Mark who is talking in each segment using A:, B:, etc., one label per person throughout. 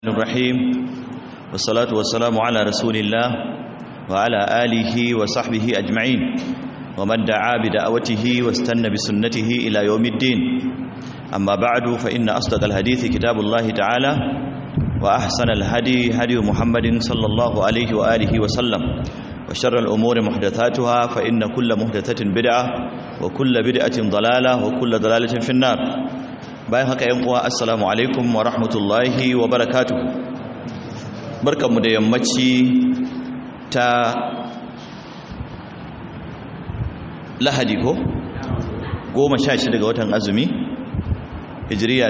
A: الرحيم والصلاة والسلام على رسول الله وعلى آله وصحبه أجمعين ومن دعا بدعوته واستنى بسنته إلى يوم الدين أما بعد فإن أصدق الحديث كتاب الله تعالى وأحسن الهدي هدي محمد صلى الله عليه وآله وسلم وشر الأمور محدثاتها فإن كل محدثة بدعة وكل بدعة ضلالة وكل ضلالة في النار bayan haka yan uwa assalamu alaikum wa rahmatullahi wa barakatuh barkanmu da yammaci ta lahadi ko goma sha shida ga watan azumi hijiriya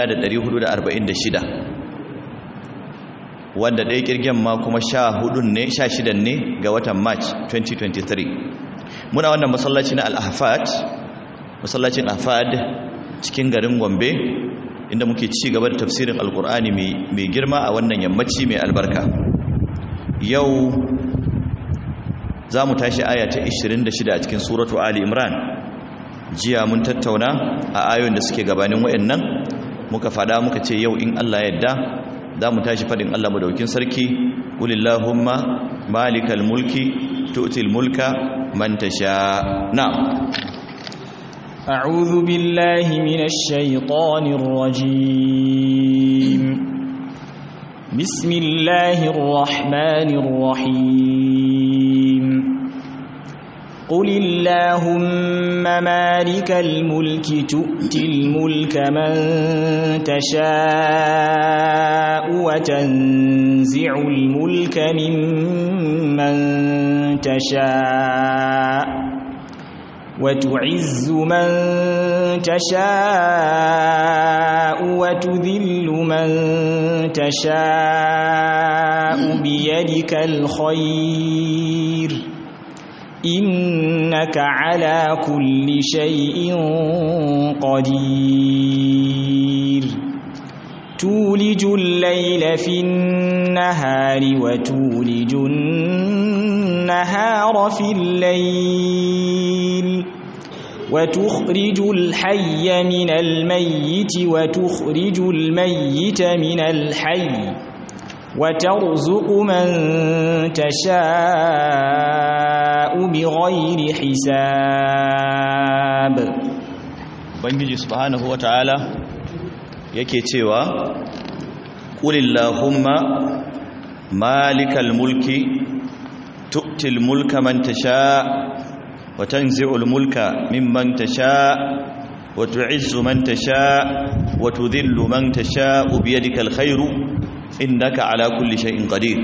A: 1446 wanda ɗaya ƙirgen ma kuma sha hudun ne sha shidan ne ga watan march 2023 muna wannan masallaci na al-ahfad masallacin ahfad cikin garin gombe inda muke ci gaba da tafsirin alkur'ani mai girma a wannan yammaci mai albarka yau za mu tashi aya ta 26 a cikin suratu ali imran jiya mun tattauna a ayoyin da suke gabanin wayannan muka fada muka ce yau in allah yadda za mu tashi fadin allah madaukin sarki ulillahumma malikal mulki tu'til mulka man tasha na'am
B: أعوذ بالله من الشيطان الرجيم بسم الله الرحمن الرحيم قل اللهم مالك الملك تؤتي الملك من تشاء وتنزع الملك ممن تشاء وتعز من تشاء وتذل من تشاء بيدك الخير إنك على كل شيء قدير تولج الليل في النهار وتولج النهار في الليل وتخرج الحي من الميت وتخرج الميت من الحي وترزق من تشاء بغير حساب
A: bangiji subhanahu wataala yake cewa qulillahumma malikal mulki tu'til mulka man tasha' وتنزع الملك ممن تشاء وتعز من تشاء وتذل من تشاء بيدك الخير إنك على كل شيء قدير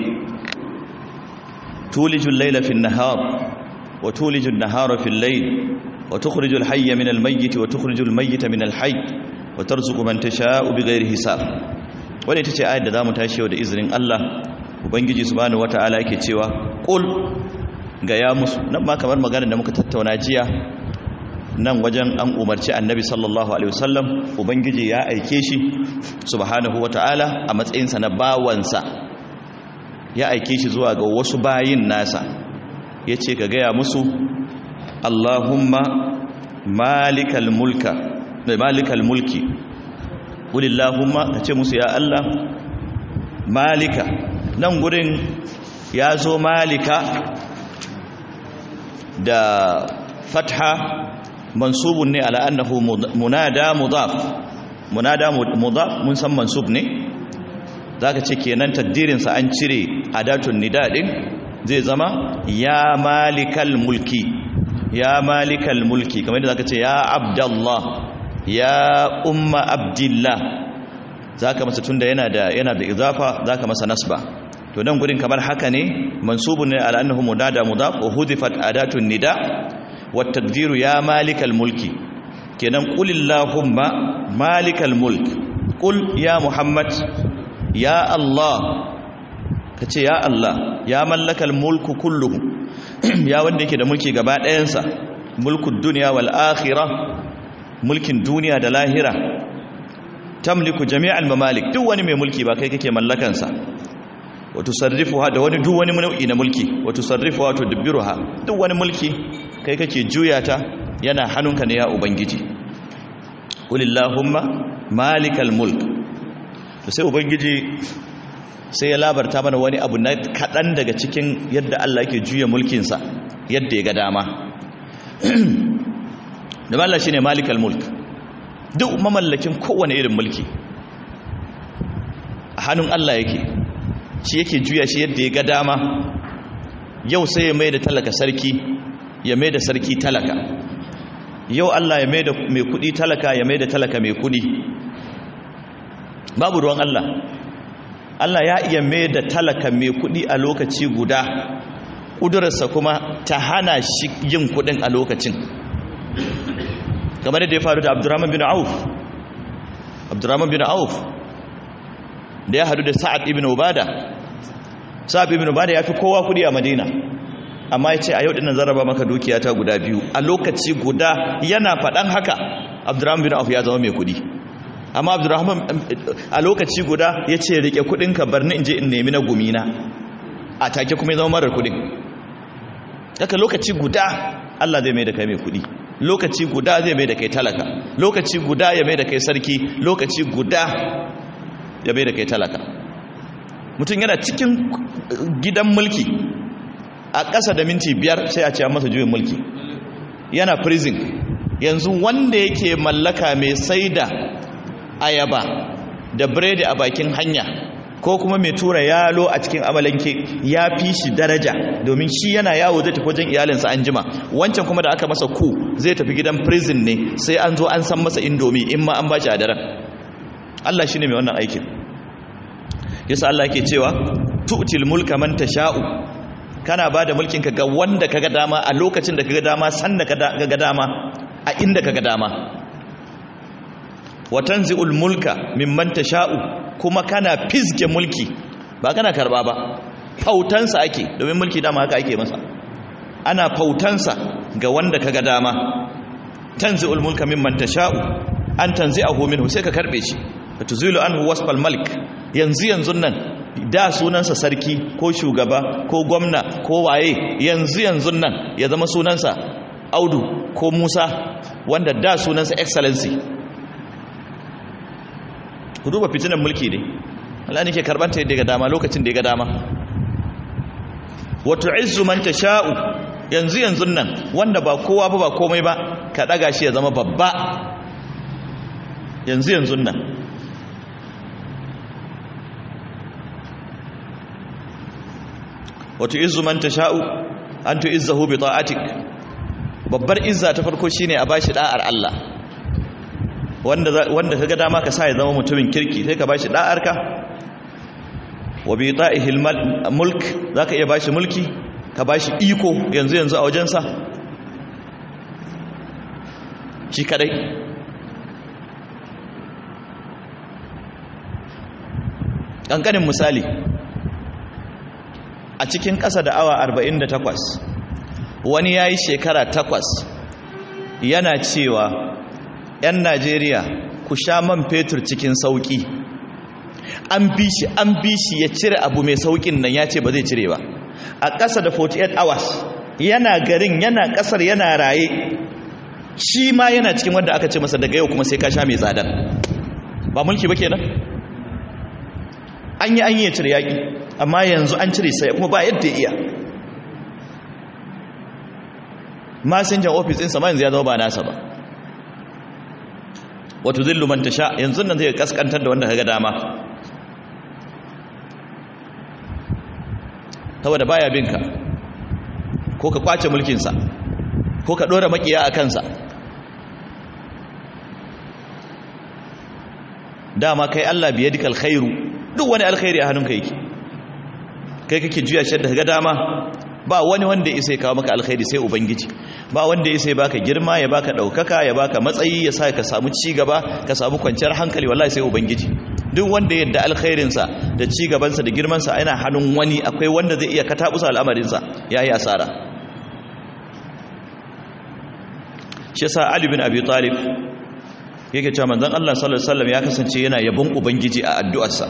A: تولج الليل في النهار وتولج النهار في الليل وتخرج الحي من الميت وتخرج الميت من الحي وترزق من تشاء بغير حساب wani ita ce ayat da za mu tashi yau da izinin Allah Ubangiji subhanahu wata'ala yake cewa qul gaya musu nan ma kamar maganar da muka tattauna jiya nan wajen an umarci annabi sallallahu alaihi wasallam ubangiji ya aike shi subhanahu wataala a matsayinsa na bawansa ya aike shi zuwa ga wasu bayin nasa ya ce ka gaya musu allahumma malikal mulka da malikal mulki ulillahumma ka ce musu ya allah malika nan gurin ya zo malika da fatha mansubun ne ala annahu munada mudaf munada mudaf mun san mansub ne zaka ce kenan taddirin sa an cire adatun nida din zai zama ya malikal mulki ya malikal mulki kamar yadda zaka ce ya abdallah ya umma abdillah zaka masa tunda yana da yana da idafa zaka masa nasba to nan gurin kamar haka ne mansubun ne ala annahu munada mudaf wa hudifat adatun nida wa tadbiru ya malikal mulki kenan qul illahumma malikal mulk qul ya muhammad ya allah kace ya allah ya mallakal mulku kulluhu ya wanda yake da mulki gaba ɗayansa mulkud dunya wal akhirah mulkin duniya da lahira tamliku jami'al mamalik duk wani mai mulki ba kai kake mallakansa wato sarrifuwa da wani duk wani nau'i na mulki wato sarrifuwa wato dubbiruha duk wani mulki kai kake juya ta yana hannunka ne ya ubangiji qulillahumma malikal mulk to sai ubangiji sai ya labarta mana wani abu na kaɗan daga cikin yadda Allah yake juya mulkinsa yadda ya ga dama da Allah shine malikal mulk duk mamallakin kowane irin mulki a hannun Allah yake shi yake juya shi yadda ya ga dama yau sai ya mai da talaka sarki ya mai da sarki talaka yau Allah ya mai da mai kudi talaka ya mai da talaka mai kudi babu ruwan Allah Allah ya iya mai da talaka mai kudi a lokaci guda ƙudurarsa kuma ta hana shi yin kudin a lokacin kamar da ya faru da abdurrahman bin auf abdurrahman bin auf da ya hadu da sa'ad ibn ubada sa'ad ibn ubada ya fi kowa kudi a madina amma ya ce a yau dinnan zaraba maka dukiya ta guda biyu a lokaci guda yana faɗan haka abdurrahman bin auf ya zama mai kudi amma abdurrahman a lokaci guda ya ce rike kudinka bar ni in je in nemi na gumina a take kuma ya zama marar kudin daga lokaci guda Allah zai mai da kai mai kudi lokaci guda zai mai da kai talaka lokaci guda ya mai da kai sarki lokaci guda ya mai da kai talaka mutum yana cikin gidan mulki a ƙasa da minti biyar sai a ce masa juyin mulki yana prison yanzu wanda yake mallaka mai saida ayaba da biredi a bakin hanya ko kuma mai tura yalo a cikin amalanke ya fi shi daraja domin shi yana yawo zai tafi wajen iyalinsa an jima wancan kuma da aka masa ku zai tafi gidan prison ne sai an zo an san masa indomi in ma an ba shi a daren Allah shi ne mai wannan aikin yasa Allah ke cewa tu'til mulka man tasha'u kana ba da mulkinka ga wanda kaga dama a lokacin da kaga dama san da kaga dama a inda kaga dama wa tanzi'ul mulka mimman tasha'u kuma kana fizge mulki ba kana karba ba fautansa ake domin mulki dama haka ake masa ana fautansa ga wanda kaga dama tanzi'ul mulka mimman tasha'u an tanzi'ahu minhu sai ka karbe shi tuzilu anhu wasfal malik yanzu yanzu nan da sunansa sarki ko shugaba ko gwamna ko waye yanzu yanzu nan ya zama sunansa audu ko musa wanda da sunansa excellency ku duba fitinan mulki ne Allah ne ke karbanta yadda ga dama lokacin da ya ga dama wato izzu man tasha'u yanzu yanzu nan wanda ba kowa ba ba komai ba ka daga shi ya zama babba yanzu yanzu nan wato izzu man tasha'u an tu'izzahu bi ta'atik babbar izza ta farko shine a bashi da'ar Allah wanda wanda kaga dama ka sa ya zama mutumin kirki sai ka bashi da'arka wa bi ta'ihil mulk zaka iya bashi mulki ka bashi iko yanzu yanzu a wajensa shi kadai kankanin misali a cikin ƙasa da awa 48 wani ya yi shekara takwas yana cewa 'yan najeriya ku sha man fetur cikin sauƙi an bi shi an bi shi ya cire abu mai sauƙin nan ya ce ba zai cire ba a ƙasa da 48 hours yana garin yana ƙasar yana raye shi ma yana cikin wanda aka ce masa daga yau kuma sai ka sha mai tsadar ba mulki ba kenan an yi an yi ya cire yaƙi amma yanzu an cire sai kuma ba yadda iya masinjan ofis ɗinsa ma yanzu ya zama ba nasa ba wato zillu man tasha yanzu nan zai kaskantar da wanda kaga dama saboda baya binka ko ka kwace mulkinsa ko ka ɗora makiya a kansa dama kai Allah biye dika alkhairu duk wani alkhairi a hannunka yake kai kake juya shi da kaga dama ba wani wanda ya isa ya kawo maka alkhairi sai ubangiji ba wanda ya isa ya baka girma ya baka daukaka ya baka matsayi ya sa ka samu ci gaba ka samu kwanciyar hankali wallahi sai ubangiji duk wanda yadda alkhairinsa da ci gabansa da girmansa yana hannun wani akwai wanda zai iya katabusa al'amarinsa yayi asara shi yasa Ali bin Abi Talib yake cewa manzon Allah sallallahu alaihi wasallam ya kasance yana yabon ubangiji a addu'arsa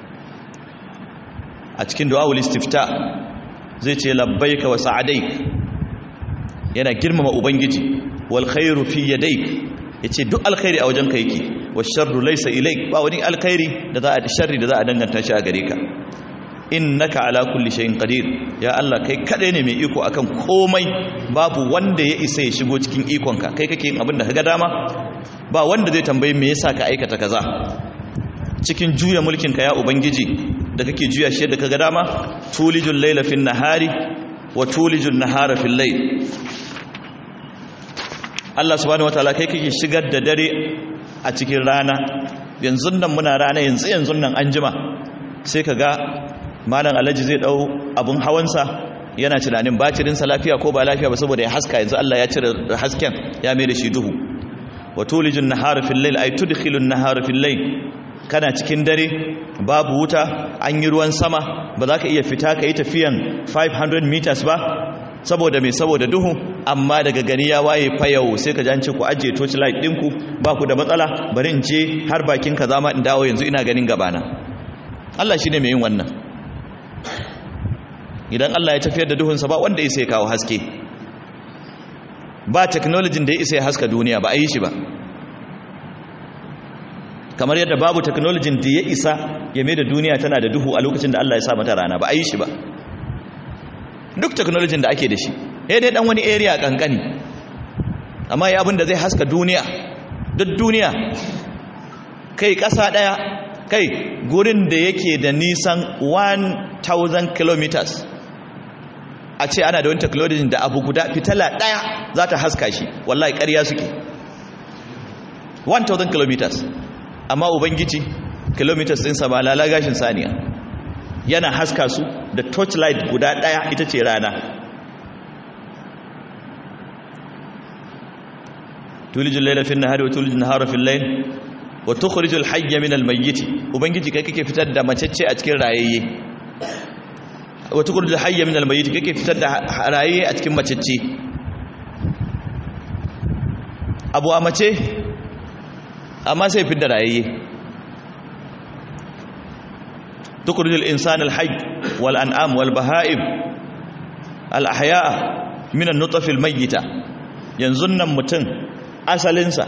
A: a cikin du'aul istifta zai ce labbaika wa sa'adaik yana girmama ubangiji wal khairu fi yadayk yace duk alkhairi a wajenka yake wash sharru laysa ilayk ba wani alkhairi da za a sharri da za a danganta shi a gare ka innaka ala kulli shay'in qadir ya Allah kai kadai ne mai iko akan komai babu wanda ya isa ya shigo cikin ikonka kai kake yin abin da kaga dama ba wanda zai tambaye me yasa ka aikata kaza cikin juya mulkin ka ya ubangiji da kake juya shi yadda kaga dama tulijul layla fin nahari wa tulijul nahara fil layl Allah subhanahu wataala kai kake shigar da dare a cikin rana yanzu nan muna rana yanzu yanzu nan anjima sai kaga malam alhaji zai dau abun hawansa yana tunanin batirinsa lafiya ko ba lafiya ba saboda ya haska yanzu Allah ya cire hasken ya mai da shi duhu wa tulijun nahara fil layl ay tudkhilun nahara fil layl kana cikin dare babu wuta an yi ruwan sama ba za ka iya fita ka yi tafiyan 500 meters ba saboda mai saboda duhu amma daga gani ya waye fayau sai ka jance ku ajiye torchlight ɗinku ba ku da matsala bari in je har bakin ka zama in dawo yanzu ina ganin gabana Allah shi ne mai yin wannan idan Allah ya tafiyar da duhunsa ba wanda ya sai kawo haske ba technology da ya isa ya haska duniya ba a yi shi ba kamar yadda babu technology da ya isa ya mai da duniya tana da duhu a lokacin da Allah ya sa mata rana ba a yi shi ba duk technology da ake da shi ya dai dan wani area kankani amma ya abin da zai haska duniya duk duniya kai ƙasa ɗaya kai gurin da yake da nisan 1000 kilometers a ce ana da wani technology da abu guda fitala ɗaya za ta haska shi wallahi ƙarya suke 1000 kilometers amma ubangiji kilometers ɗinsa ba lalagashin saniya yana haska su da torchlight guda ɗaya ita ce rana tulijin laila fi nahari wa tulijin nahara fi layl wa tukhrijul hayya min al mayyit ubangiji kai kake fitar da macece a cikin rayayye wa tukhrijul hayya min al mayyit kake fitar da rayayye a cikin macece abu a mace amma sai fitar da rayayye tukhrijul insana al hayy wal an'am wal baha'im al ahya min an nutf al mayyita yanzu nan mutum asalinsa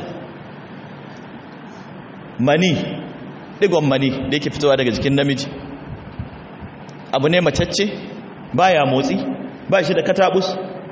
A: mani digon mani da yake fitowa daga jikin namiji abu ne macacce baya motsi ba shi da katabus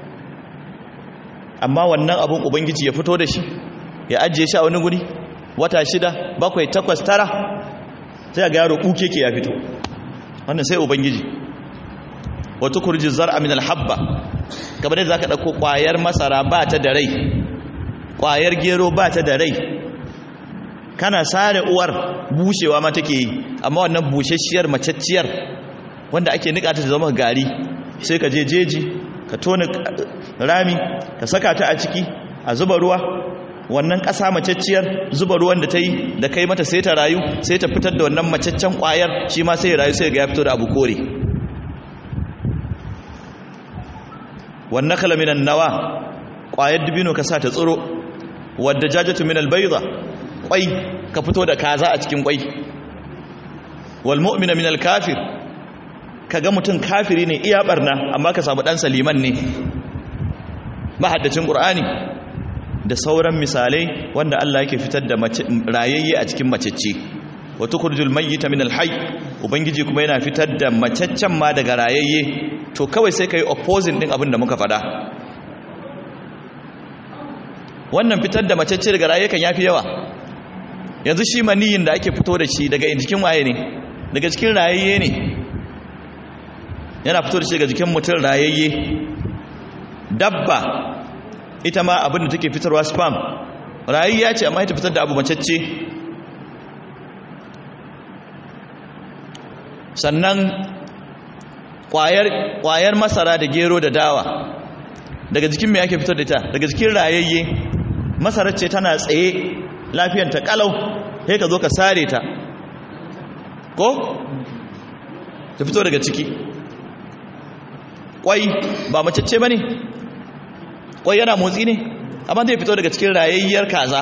A: amma wannan abun ubangiji ya fito da shi ya ajiye shi a wani guri wata shida bakwai takwas tara sai ga yaro kuke ke ya fito wannan sai ubangiji wata kurji zar'a min alhabba kamar da zaka dauko kwayar masara ba ta da rai kwayar gero ba ta da rai kana sare uwar bushewa ma take yi amma wannan bushashiyar macacciyar wanda ake nika ta zama gari sai ka je jeji ka tona rami ka saka ta a ciki a zuba ruwa wannan ƙasa macacciyar zuba ruwan da ta yi da kai mata sai ta rayu sai ta fitar da wannan macaccen ƙwayar shi ma sai ya rayu sai ga ya fito da abu kore wannan kalaminan nawa ƙwayar dubino ka sa ta tsiro wadda jajatu min albayda kwai ka fito da kaza a cikin kwai wal mu'mina min al kafir kaga mutun kafiri ne iya barna amma ka samu dan saliman ne mahaddacin qur'ani da sauran misalai wanda Allah yake fitar da rayayye a cikin macecce wa tukhrijul mayyita min al hayy ubangiji kuma yana fitar da macaccen ma daga rayayye to kawai sai kai opposing din abin da muka faɗa wannan fitar da macecce daga raye kan yafi yawa yanzu shi maniyin da ake fito da shi daga jikin waye ne daga cikin rayayye ne yana fito da shi daga jikin mutum rayayye dabba ita ma abin da take fitarwa spam rayayya ce amma ita fitar da abu macecce sannan kwayar masara da gero da dawa daga jikin mai ake fitar da ita daga jikin rayayye masarar ce tana tsaye lafiyanta kalau sai ka zo ka sare ta ko ta fito daga ciki kwai ba macece ba ne kwai yana motsi ne amma zai fito daga cikin rayayyar kaza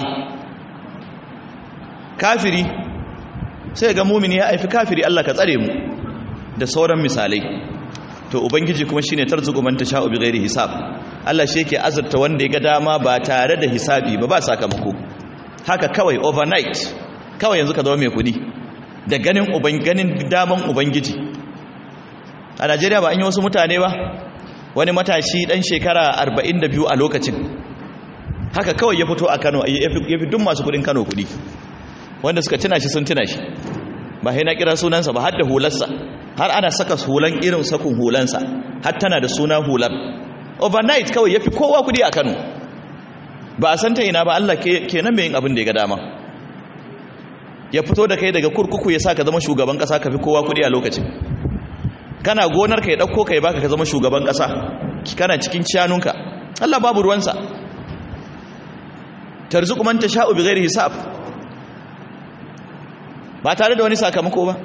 A: kafiri sai ga mumini ya haifi kafiri Allah ka tsare mu da sauran misalai to ubangiji kuma shine tarzuqu man tasha'u bighairi hisab Allah shi yake azurta wanda ya ga dama ba tare da hisabi ba ba sakamako haka kawai overnight kawai yanzu ka zama mai kudi da ganin ganin daman ubangiji a najeriya ba an yi wasu mutane ba wani matashi dan shekara 42 a lokacin haka kawai ya fito a kano ya fi duk masu kudin kano kudi wanda suka tuna shi sun tuna shi ba sai na kira sunansa ba har da hularsa har ana saka hulan irin sakun hulansa har tana da suna hular overnight kawai ya fi kowa kudi a kano ba a san ta ina ba allah kenan mai yin abin da ya ga dama ya fito da kai daga kurkuku ya sa ka zama shugaban kasa ka fi kowa kudi a lokacin kana gonar ka ya ɗauko ka ya baka ka zama shugaban kasa kana cikin ciyanunka allah babu ruwansa tarzuku man tasha'u bighairi hisab ba tare da wani sakamako ba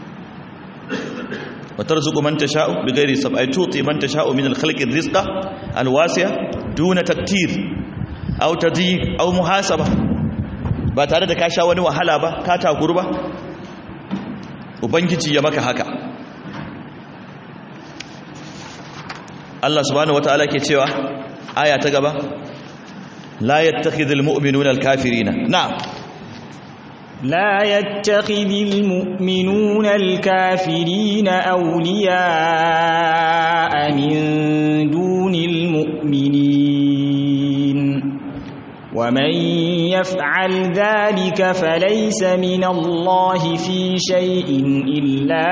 A: wa tarzuku man tasha'u bighairi hisab ay tuti man tasha'u min al-khalqi rizqa al-wasi'a duna taktir aw tadhiq aw muhasaba ba tare da ka sha wani wahala ba ka takuru ba ubangiji ya maka haka Allah subhanahu wataala ke cewa aya ta gaba لا يتخذ المؤمنون الكافرين نعم
B: لا يتخذ المؤمنون الكافرين أولياء من دون المؤمنين ومن يفعل ذلك فليس من الله في شيء إلا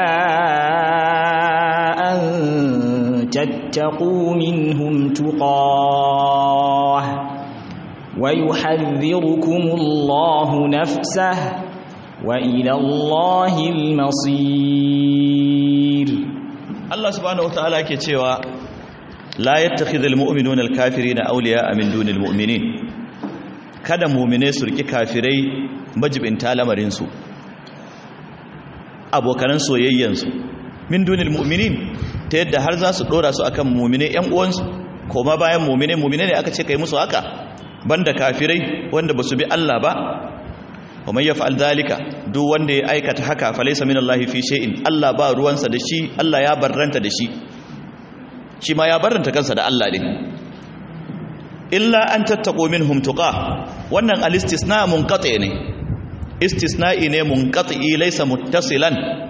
B: أن تتقوا منهم تقاه ويحذركم الله نفسه وإلى الله المصير
A: الله سبحانه وتعالى كتوى لا يتخذ المؤمنون الكافرين أولياء من دون المؤمنين kada mumine su riki kafirai majibinta lamarinsu abokanan soyayyansu min dunil mu'minin ta yadda har za su dora su akan mumine yan uwansu koma bayan mumine mumine ne aka ce kai musu haka banda kafirai wanda basu bi Allah ba wa man yaf'al dhalika duk wanda ya aikata haka falaysa min Allah fi shay'in Allah ba ruwansa da shi Allah ya barranta da shi shi ma ya barranta kansa da Allah din illa an tattaqu minhum tuqa wannan al-istisna munqati ne istisna'i ne munqati laysa muttasilan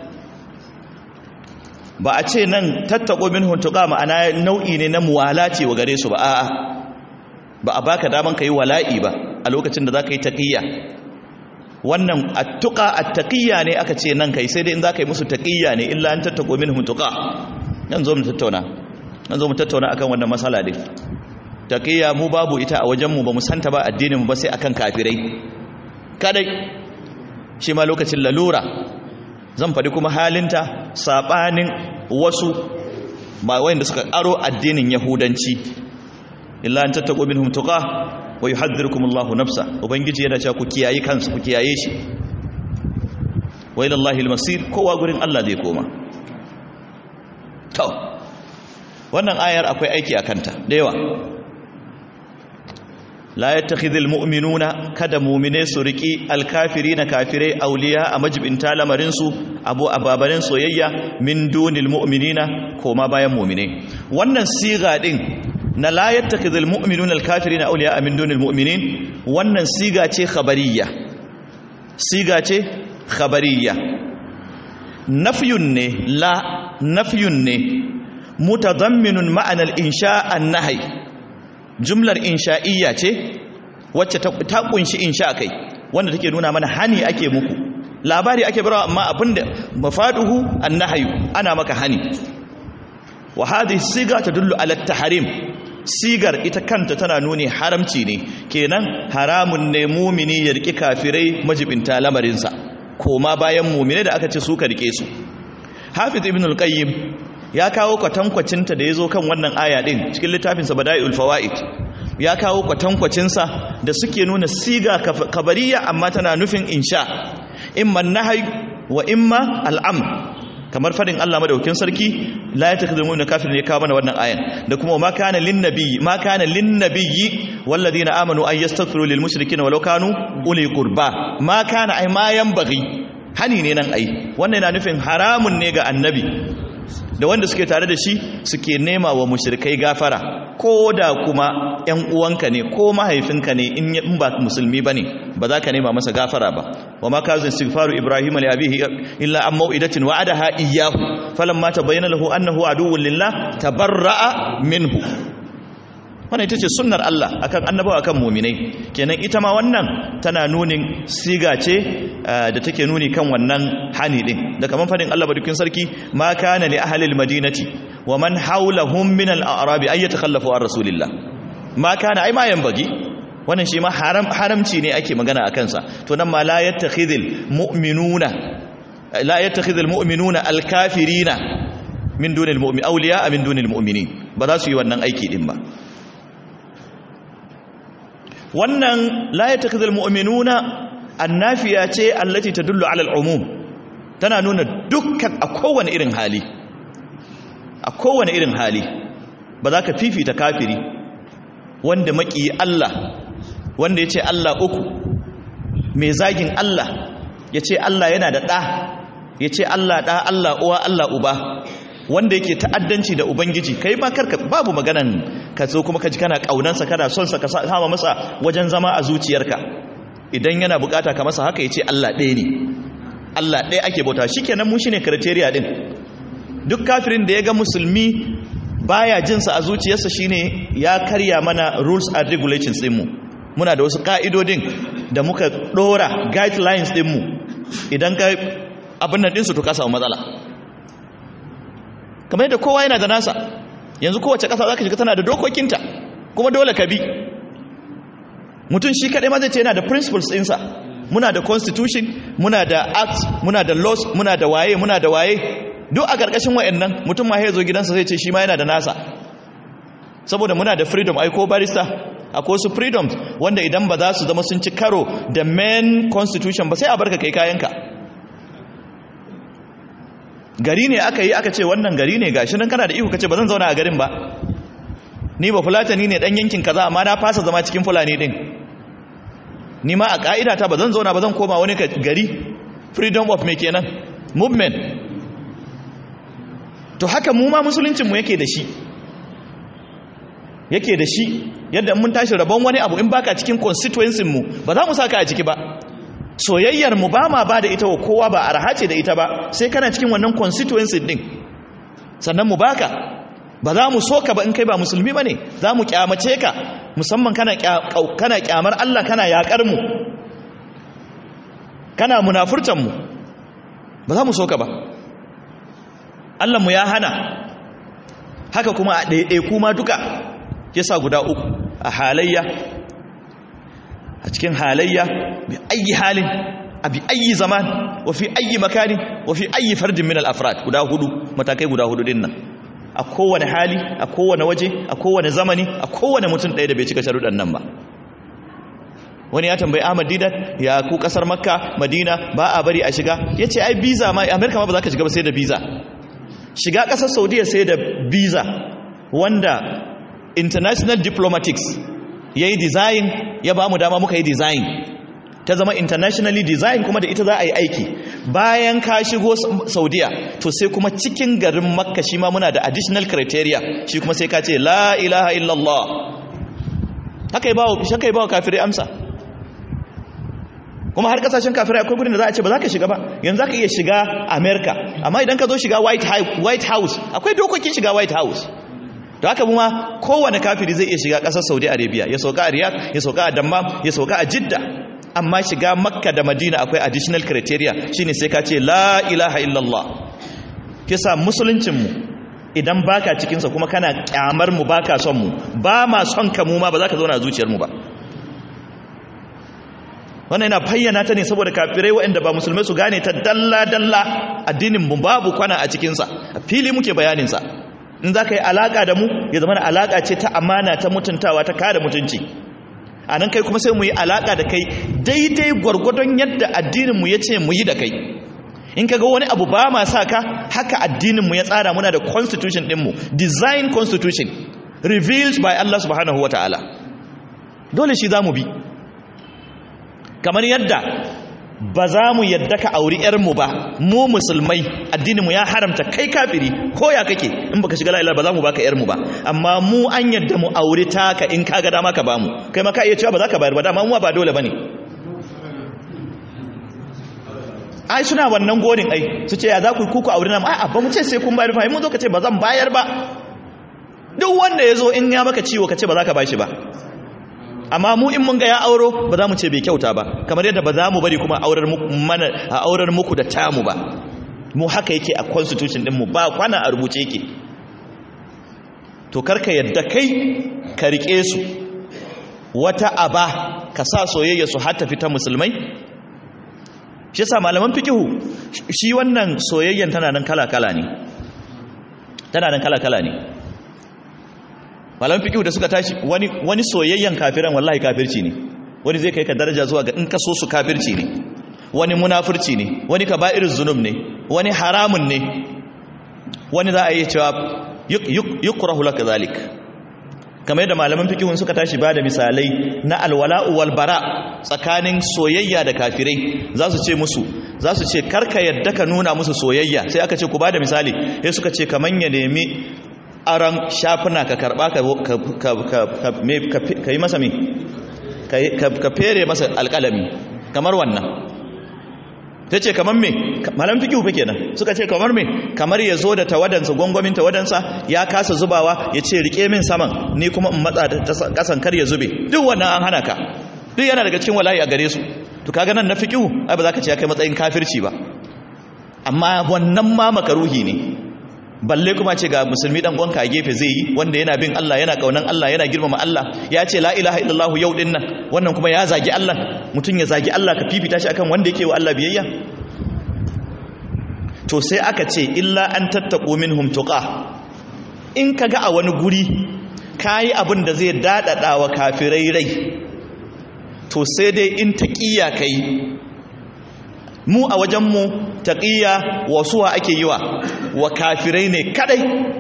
A: ba a ce nan tattaqu minhum tuqa ma'ana nau'i ne na muwalati wa gare su ba a'a ba a baka daman ka yi wala'i ba a lokacin da za ka yi taƙiyya wannan attuƙa attaƙiyya ne aka ce nan kai sai dai in za ka yi musu taƙiyya ne illa an tattaƙo min hutuƙa nan zo mu tattauna nan zo mu tattauna akan wannan matsala dai taƙiyya mu babu ita a wajenmu ba mu santa ba addinin mu ba sai akan kafirai kadai shi ma lokacin lalura zan faɗi kuma halinta saɓanin wasu ba wayanda suka aro addinin yahudanci illa an tattaqu minhum tuqa wa yuhadhdhirukum Allahu nafsa ubangiji yana cewa ku kiyaye kansu ku kiyaye shi wa ila Allahi al-masir kowa gurin Allah zai koma to wannan ayar akwai aiki a kanta da yawa la yattakhidhul mu'minuna kada mu'mine su riki al-kafirina kafirai awliya a majibinta lamarin su abu ababarin soyayya min dunil mu'minina koma bayan mu'mine wannan siga din na la yattakhidhul mu'minuna al-kafirina awliya min dunil mu'minin wannan siga ce khabariyya siga ce khabariyya nafyun ne la nafyun ne mutadamminun ma'ana al-insha an-nahy jumlar insha'iyya ce wacce ta kunshi insha kai wanda take nuna mana hani ake muku labari ake barawa amma abinda mafaduhu an-nahyu ana maka hani wa hadhihi siga tadullu ala at-tahrim sigar ita kanta tana nuni haramci ne kenan haramun ne mumini ya riki kafirai majibinta lamarinsa koma bayan mumine da aka ce su ka rike su hafiz ibn al-qayyim ya kawo kwatankwacinta da ya zo kan wannan aya din cikin littafinsa bada'iul fawaid ya kawo kwatankwacinsa da suke nuna siga kabariya amma tana nufin insha imma nahy wa imma al'amr kamar fadin Allah madaukin sarki la yatakhidu mu'minu kafir ne kawo mana wannan ayan da kuma ma kana lin nabiyyi ma kana lin nabiyyi walladheena amanu ay yastaghfiru lil mushrikeena walau kanu uli qurba ma kana ay ma yanbaghi hani ne nan ai wannan yana nufin haramun ne ga annabi da wanda suke tare da shi suke nema wa mushrikai gafara ko da kuma ƴan uwanka ne ko mahaifinka ne in ba musulmi bane ba za ka nema masa gafara ba wa ma kazin istighfaru ibrahim li abihi illa an mau'idatin wa'adaha iyyahu falamma tabayyana lahu annahu aduwwun lillah tabarra'a minhu wannan ita ce sunnar Allah akan annabawa akan muminai kenan ita ma wannan tana nunin siga ce da take nuni kan wannan hani din da kaman fadin Allah badukin sarki ma kana li ahli almadinati wa man hawlahum min al-a'rab ay yatakhallafu an rasulillah ma kana ai ma yanbagi wannan shi ma haram haramci ne ake magana akan sa to nan ma la yattakhidhul mu'minuna la yattakhidhul mu'minuna al-kafirina min dunil mu'min awliya min dunil mu'minin ba za su yi wannan aiki din ba wannan la ya takzal mu'minuna annafiya ce allati tadullu ala al'umum tana nuna dukkan a kowane irin hali a kowane irin hali ba za ka fifita kafiri wanda maki Allah wanda ya ce Allah uku mai zagin Allah ya ce Allah yana da ɗa ya ce Allah ɗa Allah uwa Allah uba wanda yake ta'addanci da ubangiji kai ma karka babu maganan ka so kuma ka ji kana kaunansa kana son sa ka sama masa wajen zama a zuciyarka idan yana bukata ka masa haka yace Allah ɗaya ne Allah ɗaya ake bauta shikenan mu shine criteria din duk kafirin da ya ga musulmi baya jin sa a zuciyarsa shine ya karya mana rules and regulations din mu muna da wasu ka'idodin da muka dora guidelines din mu idan ka abin nan din su to ka samu matsala kamar yadda kowa yana da nasa yanzu kowace ƙasa za ka shiga tana da dokokinta kuma dole ka bi mutum shi kaɗai ma zai ce yana da principles ɗinsa muna da constitution muna da acts muna da laws muna da waye muna da waye duk a ƙarƙashin wayannan mutum ma ya zo gidansa zai ce shi ma yana da nasa saboda muna da freedom ai ko barista akwai wasu freedoms wanda idan ba za su zama sun ci karo da main constitution ba sai a barka kai kayanka gari ne aka yi aka ce wannan gari ne gashi nan kana da iko kace ba zan zauna a garin ba ni ba fulatani ne dan yankin kaza amma na fasa zama cikin fulani din ni ma a ka'ida ta ba zan zauna ba zan koma wani gari freedom of me kenan movement to haka mu ma musuluncin mu yake da shi yake da shi yadda mun tashi rabon wani abu in baka cikin constituency mu ba za mu saka a ciki ba soyayyar mu ba ma ba da ita wa kowa ba arha ce da ita ba sai kana cikin wannan constituency din sannan mu baka ba za mu soka ba in kai ba musulmi bane za mu kyamace ka musamman kana kana kyamar Allah kana yakar mu kana munafurtan mu ba za mu soka ba Allah mu ya hana haka kuma a ɗaiɗai kuma duka yasa guda uku a halayya a cikin halayya bi ayi halin a bi ayi zaman wa fi ayi makani wa fi ayi fardin min al-afrad guda hudu matakai guda hudu din nan a kowane hali a kowane waje a kowane zamani a kowane mutum ɗaya da bai cika sharuɗan nan ba wani ya tambayi Ahmad Didat ya ku kasar Makka Madina ba a bari a shiga yace ai visa ma America ma ba za ka shiga ba sai da visa shiga kasar Saudiya sai da visa wanda international diplomatics ya yi design ya ba mu dama muka yi design ta zama internationally design kuma da ita za a yi aiki bayan ka shigo saudiya to sai kuma cikin garin makka shi ma muna da additional criteria shi kuma sai ka ce la ilaha illallah haka yi ba wa kafirai amsa kuma har kasashen kafirai akwai gudun da za a ce ba za ka shiga ba yanzu za ka iya shiga america amma idan ka zo shiga white house akwai dokokin shiga white house da haka kuma kowane kafiri zai iya shiga ƙasar saudi arabia ya sauka a riyadh ya sauka a dammam ya sauka a jidda amma shiga makka da madina akwai additional criteria shine sai ka ce la ilaha illallah kisa musuluncinmu idan baka cikinsa kuma kana kyamar mu baka son mu ba ma son ka mu ma ba za ka zauna a zuciyarmu ba wannan yana bayyana ta ne saboda kafirai waɗanda ba musulmai su gane ta dalla-dalla addinin mu babu kwana a cikinsa a fili muke bayaninsa in za ka yi alaƙa da mu ya zama alaƙa ce ta amana ta mutuntawa ta kada mutunci a nan kai kuma sai mu yi alaƙa da kai daidai gwargwadon yadda addininmu ya ce mu yi da kai in ka ga wani abu ba ma sa ka haka addininmu ya tsara muna da constitution ɗinmu design constitution revealed by Allah subhanahu wa ta'ala dole shi za mu bi kamar yadda ba za mu yadda ka auri yarmu ba mu musulmai addininmu ya haramta kai kafiri ko ya kake in baka shiga la'ila ba za mu baka yarmu ba amma mu an yadda mu auri taka in ka ga dama ka bamu kai ma ka iya cewa ba za ka bayar ba dama mu ba dole bane ai suna wannan godin ai su ce ya za ku kuku auri nan a'a ba mu ce sai kun bayar ba mun zo ka ce ba zan bayar ba duk wanda ya zo in ya maka ciwo ka ce ba za ka bashi ba amma mu in mun ga ya auro ba za mu ce bai kyauta ba kamar yadda ba za mu bari kuma aurar mana a aurar muku da tamu ba mu haka yake a constitution din mu ba kwana a rubuce yake to karka yadda kai ka rike su wata aba ka sa soyayya su har tafi ta musulmai shi yasa malaman fikihu shi wannan soyayyan tana nan kala kala ne tana nan kala kala ne malaman fikihu da suka tashi wani wani soyayyan kafiran wallahi kafirci ne wani zai kai ka daraja zuwa ga in ka so su kafirci ne wani munafurci ne wani kaba'irul zunub ne wani haramun ne wani za a yi cewa yukrahu laka zalik kamar yadda malaman fikihun suka tashi ba da misalai na alwala'u wal bara tsakanin soyayya da kafirai za su ce musu za su ce karka yadda ka nuna musu soyayya sai aka ce ku ba da misali sai suka ce kaman ya nemi aran shafuna ka karba ka yi masa mi ka fere masa alkalami kamar wannan ta ce kamar me malam fikihu fa kenan suka ce kamar me kamar ya zo da tawadansa gwangwamin tawadansa ya kasa zubawa ya ce rike min saman ni kuma in matsa ta kasan kar ya zube duk wannan an hana ka duk yana daga cikin wala'i a gare su to kaga nan na fikihu ai ba za ka ce ya kai matsayin kafirci ba amma wannan ma makaruhi ne balle kuma ce ga musulmi dan gwanka a gefe zai yi wanda yana bin Allah yana kaunan Allah yana girmama Allah ya ce la ilaha illallah yau din nan wannan kuma ya zagi Allah mutum ya zagi Allah ka fifita shi akan wanda yake wa Allah biyayya to sai aka ce illa an tattaqu minhum tuqa in kaga a wani guri kai abin da zai dadada wa kafirai rai to sai dai in taqiya kai mu a wajenmu taƙiyya wasuwa ake yi wa wa kafirai ne kadai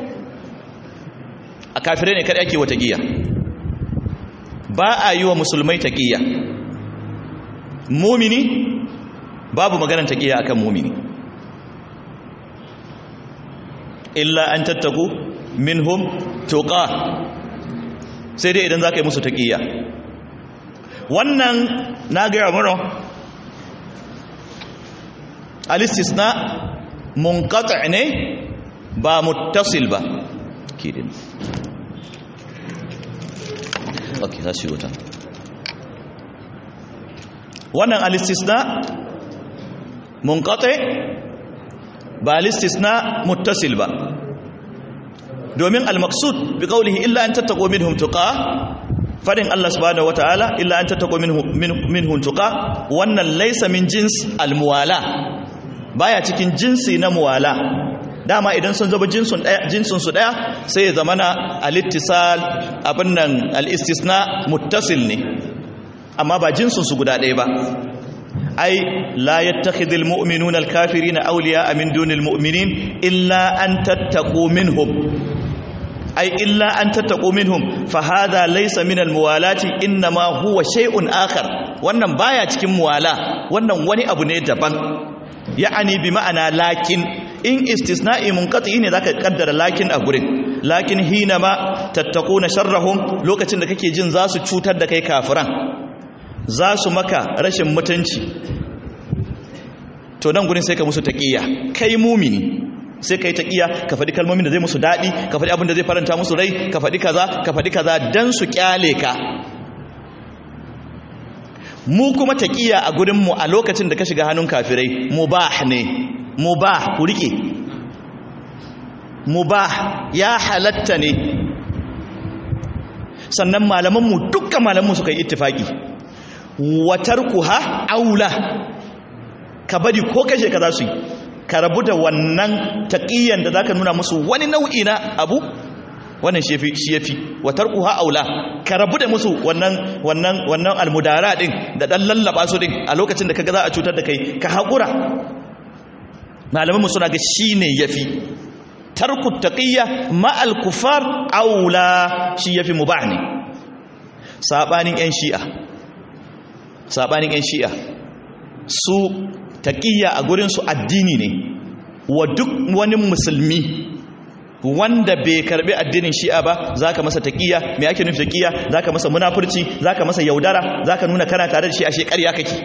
A: a kafirai ne kadai ake wa taƙiyya ba a yi wa musulmai taƙiyya mumini babu maganar taƙiyya akan mumini illa an tattaku minhum tuqa sai dai idan za ka yi musu taƙiyya wannan na gaya mura alistisna munqati' ne ba muttasil ba kidin okay za shi wuta wannan alistisna munqati' ba alistisna muttasil ba domin al-maqsud bi qawlihi illa an tattaqu minhum tuqa fadin Allah subhanahu wataala illa an tattaqu minhum minhum tuqa wannan laysa min jins al-muwala baya cikin jinsi na muwala dama idan sun zama jinsun daya jinsun su daya sai ya zama na al-ittisal abin nan al-istisna muttasil ne amma ba jinsun su guda daya ba ai la yattakhidul mu'minuna al-kafirina awliya'a min dunil mu'minin illa an tattaqu minhum ai illa an tattaqu minhum fa hadha laysa min al-muwalati inma huwa shay'un akhar wannan baya cikin muwala wannan wani abu ne daban ya'ani bi ma'ana lakin in istisna'i munqati ne zaka kaddara lakin a gurin lakin hina ma tattaquna sharrahum lokacin da kake jin za su cutar da kai kafiran za su maka rashin mutunci to nan gurin sai ka musu taqiya kai mumini sai kai taqiya ka faɗi kalmomin da zai musu daɗi ka faɗi abin da zai faranta musu rai ka faɗi kaza ka faɗi kaza dan su kyale ka mu kuma taqiya a gurin mu a lokacin da ka shiga hannun kafirai mubah ne mubah ku rike mubah ya halatta ne sannan malaman mu dukkan malaman mu suka yi ittifaki watarkuha aula ka bari ko kashe ka za su yi ka rabu da wannan taƙiyyar da za ka nuna musu wani nau'i na abu wannan shi ya fi watarkuha aula ka rabu da musu wannan wannan wannan almudara din da dan lallaba su din a lokacin da kaga za a cutar da kai ka haƙura malaman mu suna ga shine yafi tarku taqiyya ma al kufar aula shi yafi mubah ne sabanin yan shi'a sabanin yan shi'a su taƙiyya a gurinsu addini ne wa duk wani musulmi wanda bai karbi addinin shi'a ba za ka masa taƙiyya mai ake nufi taƙiyya za ka masa munafurci za ka masa yaudara za ka nuna kana tare da shi a shekarya kake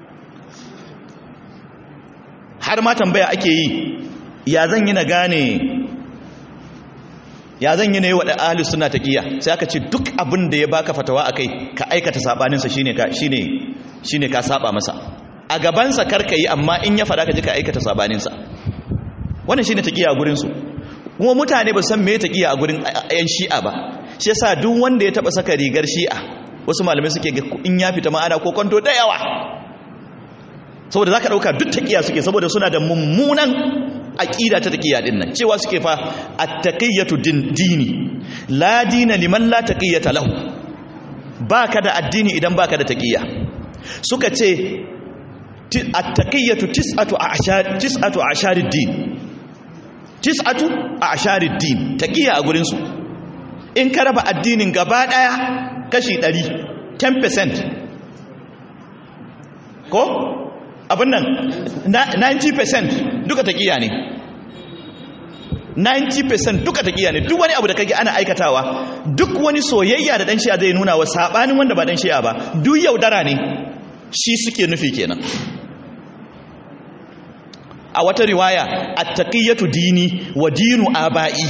A: har ma tambaya ake yi ya zan yi na gane ya zan yi na yi waɗa ahalus suna taƙiyya sai aka ce duk abin da ya baka fatawa a kai ka aikata saɓaninsa shi ne ka saɓa masa a gabansa karka yi amma in ya faɗa ka ji ka aikata saɓaninsa wannan shi ne taƙiyya a gurinsu kuma mutane ba san me taƙiyya a gurin yan shi'a ba shi yasa duk wanda ya taɓa saka rigar shi'a wasu malamai suke ga in ya fita ma'ana ko kwanto da yawa saboda za ka ɗauka duk taƙiyya suke saboda suna da mummunan aƙida ta taƙiyya ɗin nan cewa suke fa a taƙiyyatu dini la dina liman la taƙiyyata lahu ba ka da addini idan ba ka da taƙiyya suka ce a taƙiyyatu tis'atu a asharid din tis'atu a asharid din taƙiyya a gurinsu in ka raba addinin gaba ɗaya kashi 100 10% ko abin nan 90% duka taƙiya ne 90% duka taƙiya ne duk wani abu da kage ana aikatawa duk wani soyayya da dan shi'a zai nuna wa sabanin wanda ba dan shi'a ba duk yaudara ne shi suke nufi kenan a wata riwaya at-taqiyatu dini wa dinu aba'i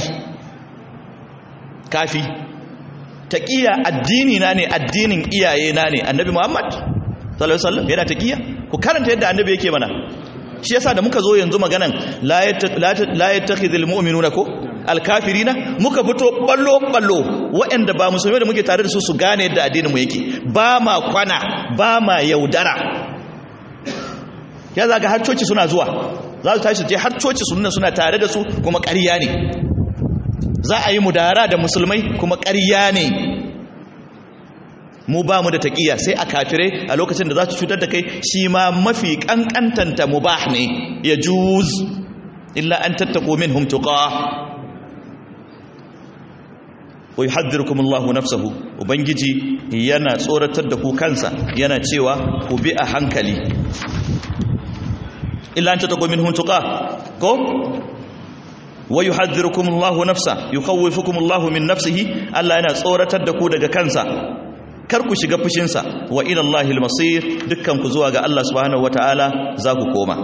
A: kafi taqiya addini na ne addinin iyaye na ne annabi muhammad sallallahu alaihi wasallam yana taqiya ku karanta yadda annabi yake mana shi yasa da muka zo yanzu maganan la yattakhidhul mu'minuna ko alkafirina muka fito ballo ballo waɗanda ba musulmai da muke tare da su su gane yadda addinin mu yake ba ma kwana ba ma yaudara ya zaga har coci suna zuwa za su tashi je har coci sunna suna tare da su kuma ƙarya ne za a yi mudara da musulmai kuma ƙarya ne mu ba mu da taƙiya sai a kafirai a lokacin da za su cutar da kai shi ma mafi ƙanƙantanta mubah ne ya juz illa an tattako min humtuƙa wai haddirkum Allah nafsahu ubangiji yana tsoratar da ku kansa yana cewa ku bi a hankali illa an tattako min humtuƙa ko wai haddirkum Allah nafsa yukawwifukum Allah min nafsihi Allah yana tsoratar da ku daga kansa kar ku shiga fushinsa wa ila Allahil masir dukkan ku zuwa ga Allah subhanahu wataala za ku koma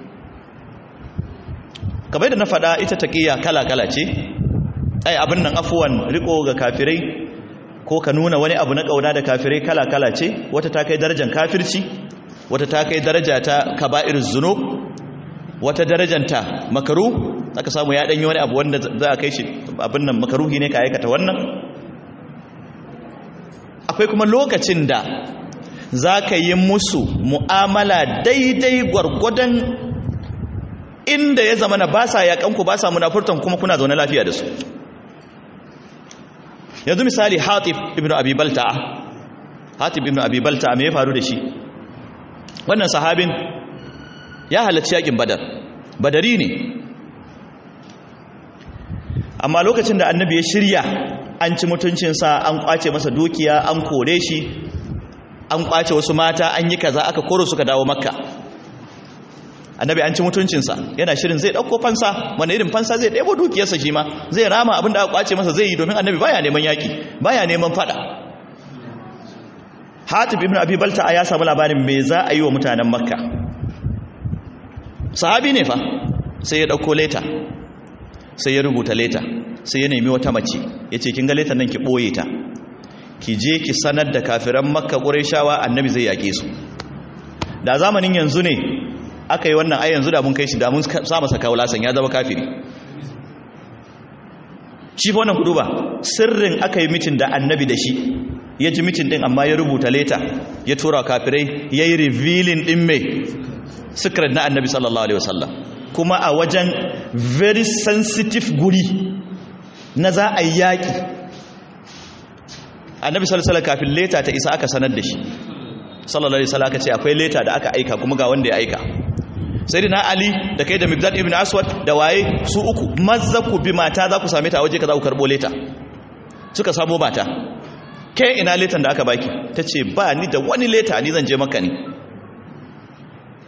A: kamar da na faɗa ita taqiya kala kala ce ai abin nan afuwan riko ga kafirai ko ka nuna wani abu na kauna da kafirai kala kala ce wata ta kai darajar kafirci wata ta kai daraja ta kaba'iruz zunub wata darajanta makaru aka samu ya danyi wani abu wanda za a kai shi abin nan makaruhi ne ka aikata wannan akwai kuma lokacin da za ka yi musu mu'amala daidai gwargwadon inda ya zama na ba sa yaƙanku ba sa munafurtan kuma kuna zaune lafiya da su yanzu misali hatib ibn abi balta'a hatib ibn abi balta'a me ya faru da shi wannan sahabin ya halarci yakin badar badari ne amma lokacin da annabi ya shirya an ci mutuncinsa an kwace masa dukiya an kore shi an kwace wasu mata an yi kaza aka koro suka dawo makka annabi an ci mutuncinsa yana shirin zai ɗauko fansa wanda irin fansa zai ɗebo dukiyarsa shi ma zai rama abin da aka kwace masa zai yi domin annabi baya neman yaƙi baya neman fada hatib ibn abi balta ya samu labarin me za a yi wa mutanen makka sahabi ne fa sai ya ɗauko leta sai ya rubuta leta sai ya nemi wata mace ya ce kin ga letan nan ki ɓoye ta ki je ki sanar da kafiran makka ƙureshawa annabi zai yaƙe su da zamanin yanzu ne aka yi wannan ai yanzu da mun kai shi da mun sa masa kawo lasan ya zama kafiri shi fa wannan kudu ba sirrin aka yi mitin da annabi da shi ya ji mitin din amma ya rubuta leta ya tura kafirai ya yi revealing din mai secret na annabi sallallahu alaihi wasallam kuma a wajen very sensitive guri na za a yi yaƙi annabi sallallahu kafin leta ta isa aka sanar da shi sallallahu alaihi wasallam aka ce akwai leta da aka aika kuma ga wanda ya aika sai na ali da kai da migdad ibn aswad da waye su uku mazza ku bi mata za ku same ta a waje ka za ku karbo leta suka samo mata ke ina letan da aka baki ta ce ba ni da wani leta ni zan je maka ne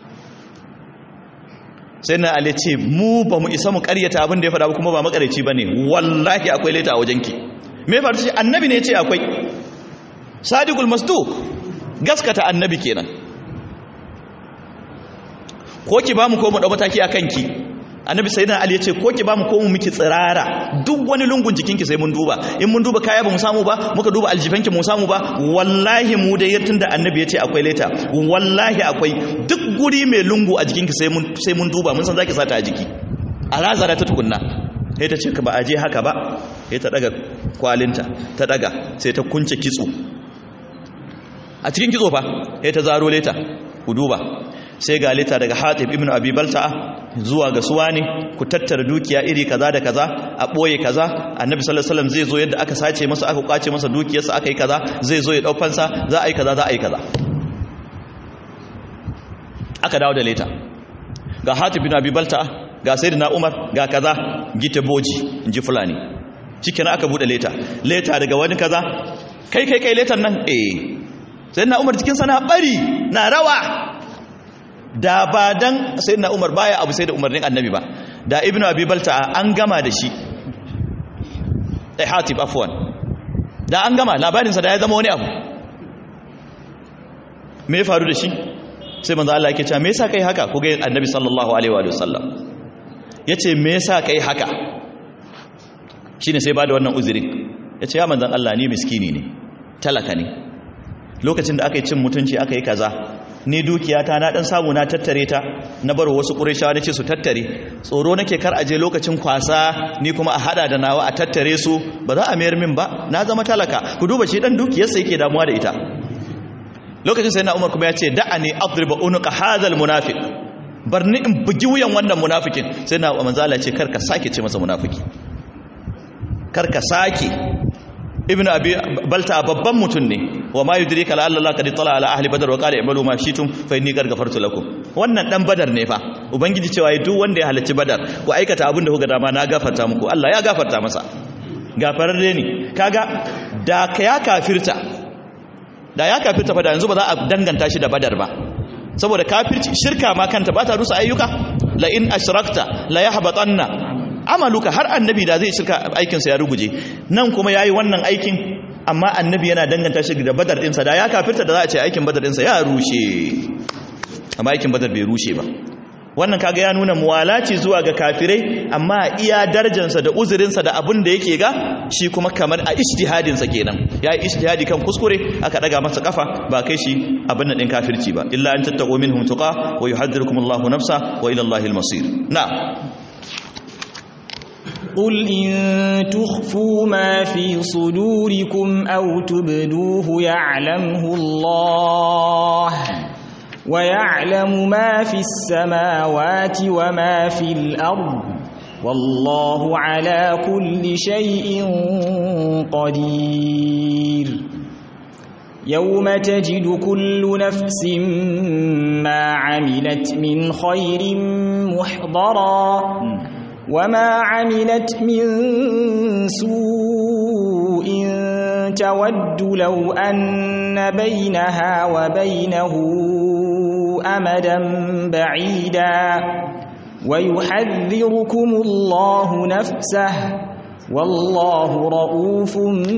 A: sai na ali ce mu ba mu isa mu karyata abin da ya faɗa ba kuma ba makareci ba ne wallahi akwai leta a wajenki me faru ce annabi ne ce akwai sadiqul masduq gaskata annabi kenan ko ki ba mu ko mu dau mataki akan ki annabi sayyidina ali yace ko ki ba mu ko mu miki tsirara duk wani lungun jikinki sai mun duba in mun duba kaya ba mu samu ba muka duba aljifanki mu samu ba wallahi mu da yattun da annabi yace akwai leta wallahi akwai duk guri mai lungu a jikinki sai mun sai mun duba mun san zaki sata a jiki a razara ta tukunna sai ta ce ka ba aje haka ba sai ta daga kwalinta ta daga sai ta kunce kitso a cikin kitso fa sai ta zaro leta ku duba sai ga leta daga hatib ibn abi balta'a zuwa ga suwa ne ku tattara dukiya iri kaza da kaza a boye kaza annabi sallallahu alaihi wasallam zai zo yadda aka sace masa aka kwace masa dukiyarsa aka yi kaza zai zo ya dau fansa za a yi kaza za a yi kaza aka dawo da leta ga hatib ibn abi balta'a ga sayyidina umar ga kaza gita boji inji fulani cikin aka bude leta leta daga wani kaza kai kai kai letan nan eh sayyidina umar cikin sana bari na rawa da ba dan sai na umar baya abu sai da umarnin annabi ba da ibnu abi balta an gama da shi ai hatib afwan da an gama labarinsa da ya zama wani abu me ya faru da shi sai manzo Allah yake cewa me yasa kai haka ku ga annabi sallallahu alaihi wa sallam yace me yasa kai haka shine sai bada wannan uzurin yace ya manzon Allah ni miskini ne talaka ne lokacin da aka yi cin mutunci aka yi kaza ni dukiyata na dan samu na tattare ta na bar wasu qurayshawa nace su tattare tsoro nake kar aje lokacin kwasa ni kuma a hada da nawa a tattare su ba za a mayar min ba na zama talaka ku duba shi dan dukiyarsa yake damuwa da ita lokacin sai na Umar kuma ya ce da'ani adriba unuqa hadha almunafiq barni in bugi wuyan wannan munafikin sai na manzala ce kar ka sake ce masa munafiki kar ka sake ibn abi balta babban mutum ne wa ma yudrika la Allah qad tala ala ahli badar wa qala i'malu ma shi'tum fa inni qad ghafartu lakum wannan dan badar ne fa ubangiji cewa duk wanda ya halarci badar ku aikata abin da kuka dama na gafarta muku Allah ya gafarta masa gafararre ne kaga da ka ya kafirta da ya kafirta fa da yanzu ba za a danganta shi da badar ba saboda kafirci shirka ma kanta ba ta rusa ayyuka la in ashrakta la yahbatanna amaluka har annabi da zai shirka aikinsa ya ruguje nan kuma yayi wannan aikin amma annabi yana danganta shi da badar ɗinsa da ya kafirta da za a ce aikin badar ɗinsa ya rushe amma aikin badar bai rushe ba wannan kaga ya nuna muwalaci zuwa ga kafirai amma iya darajansa da uzurinsa da abin da yake ga shi kuma kamar a ijtihadinsa kenan ya yi ijtihadi kan kuskure aka daga masa kafa ba kai shi abin da ɗin kafirci ba illa an tattaqu minhum tuqa wa yuhadhdhirukumullahu nafsa wa ila Allahil masir na'am
B: قل إن تخفوا ما في صدوركم أو تبدوه يعلمه الله ويعلم ما في السماوات وما في الأرض والله على كل شيء قدير يوم تجد كل نفس ما عملت من خير محضرا وما عملت من سوء تود لو أن بينها وبينه أمدا بعيدا ويحذركم الله نفسه والله رؤوف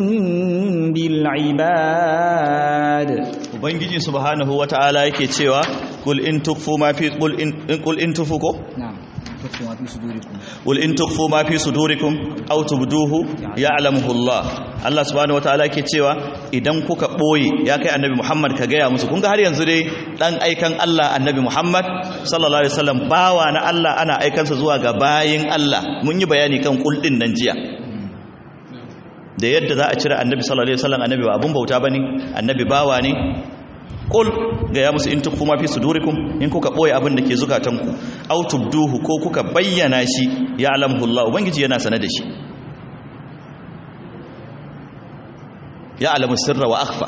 B: بالعباد
A: ubangiji subhanahu wata'ala yake cewa kul in tukfu ma fi kul in kul in tufu ko
B: نعم تخفوا ما في صدوركم
A: قل in tukfu ma fi sudurikum aw tubduhu ya'lamuhu Allah Allah subhanahu wataala yake cewa idan kuka boye ya kai annabi Muhammad ka gaya musu kun ga har yanzu dai dan aikan Allah annabi Muhammad sallallahu alaihi wasallam bawa na Allah ana aikansa zuwa ga bayin Allah mun yi bayani kan kul din nan jiya da yadda za a cire annabi sallallahu alaihi wasallam annabi ba abun bauta bane annabi bawa ne qul ga ya musu in tukfu ma fi sudurikum in kuka boye abin da ke zukatanku aw tubduhu ko kuka bayyana shi ya alamhu Allah ubangiji yana sane da shi ya alamu sirra wa akhfa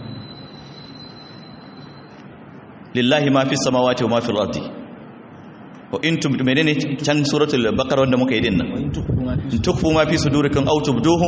A: lillahi ma fi samawati wa ma fil ardi wa in tum menene can suratul baqara wanda muka yi din nan
B: وإن تخفوا ما في
A: in tukfu ma fi sudurikum aw tubduhu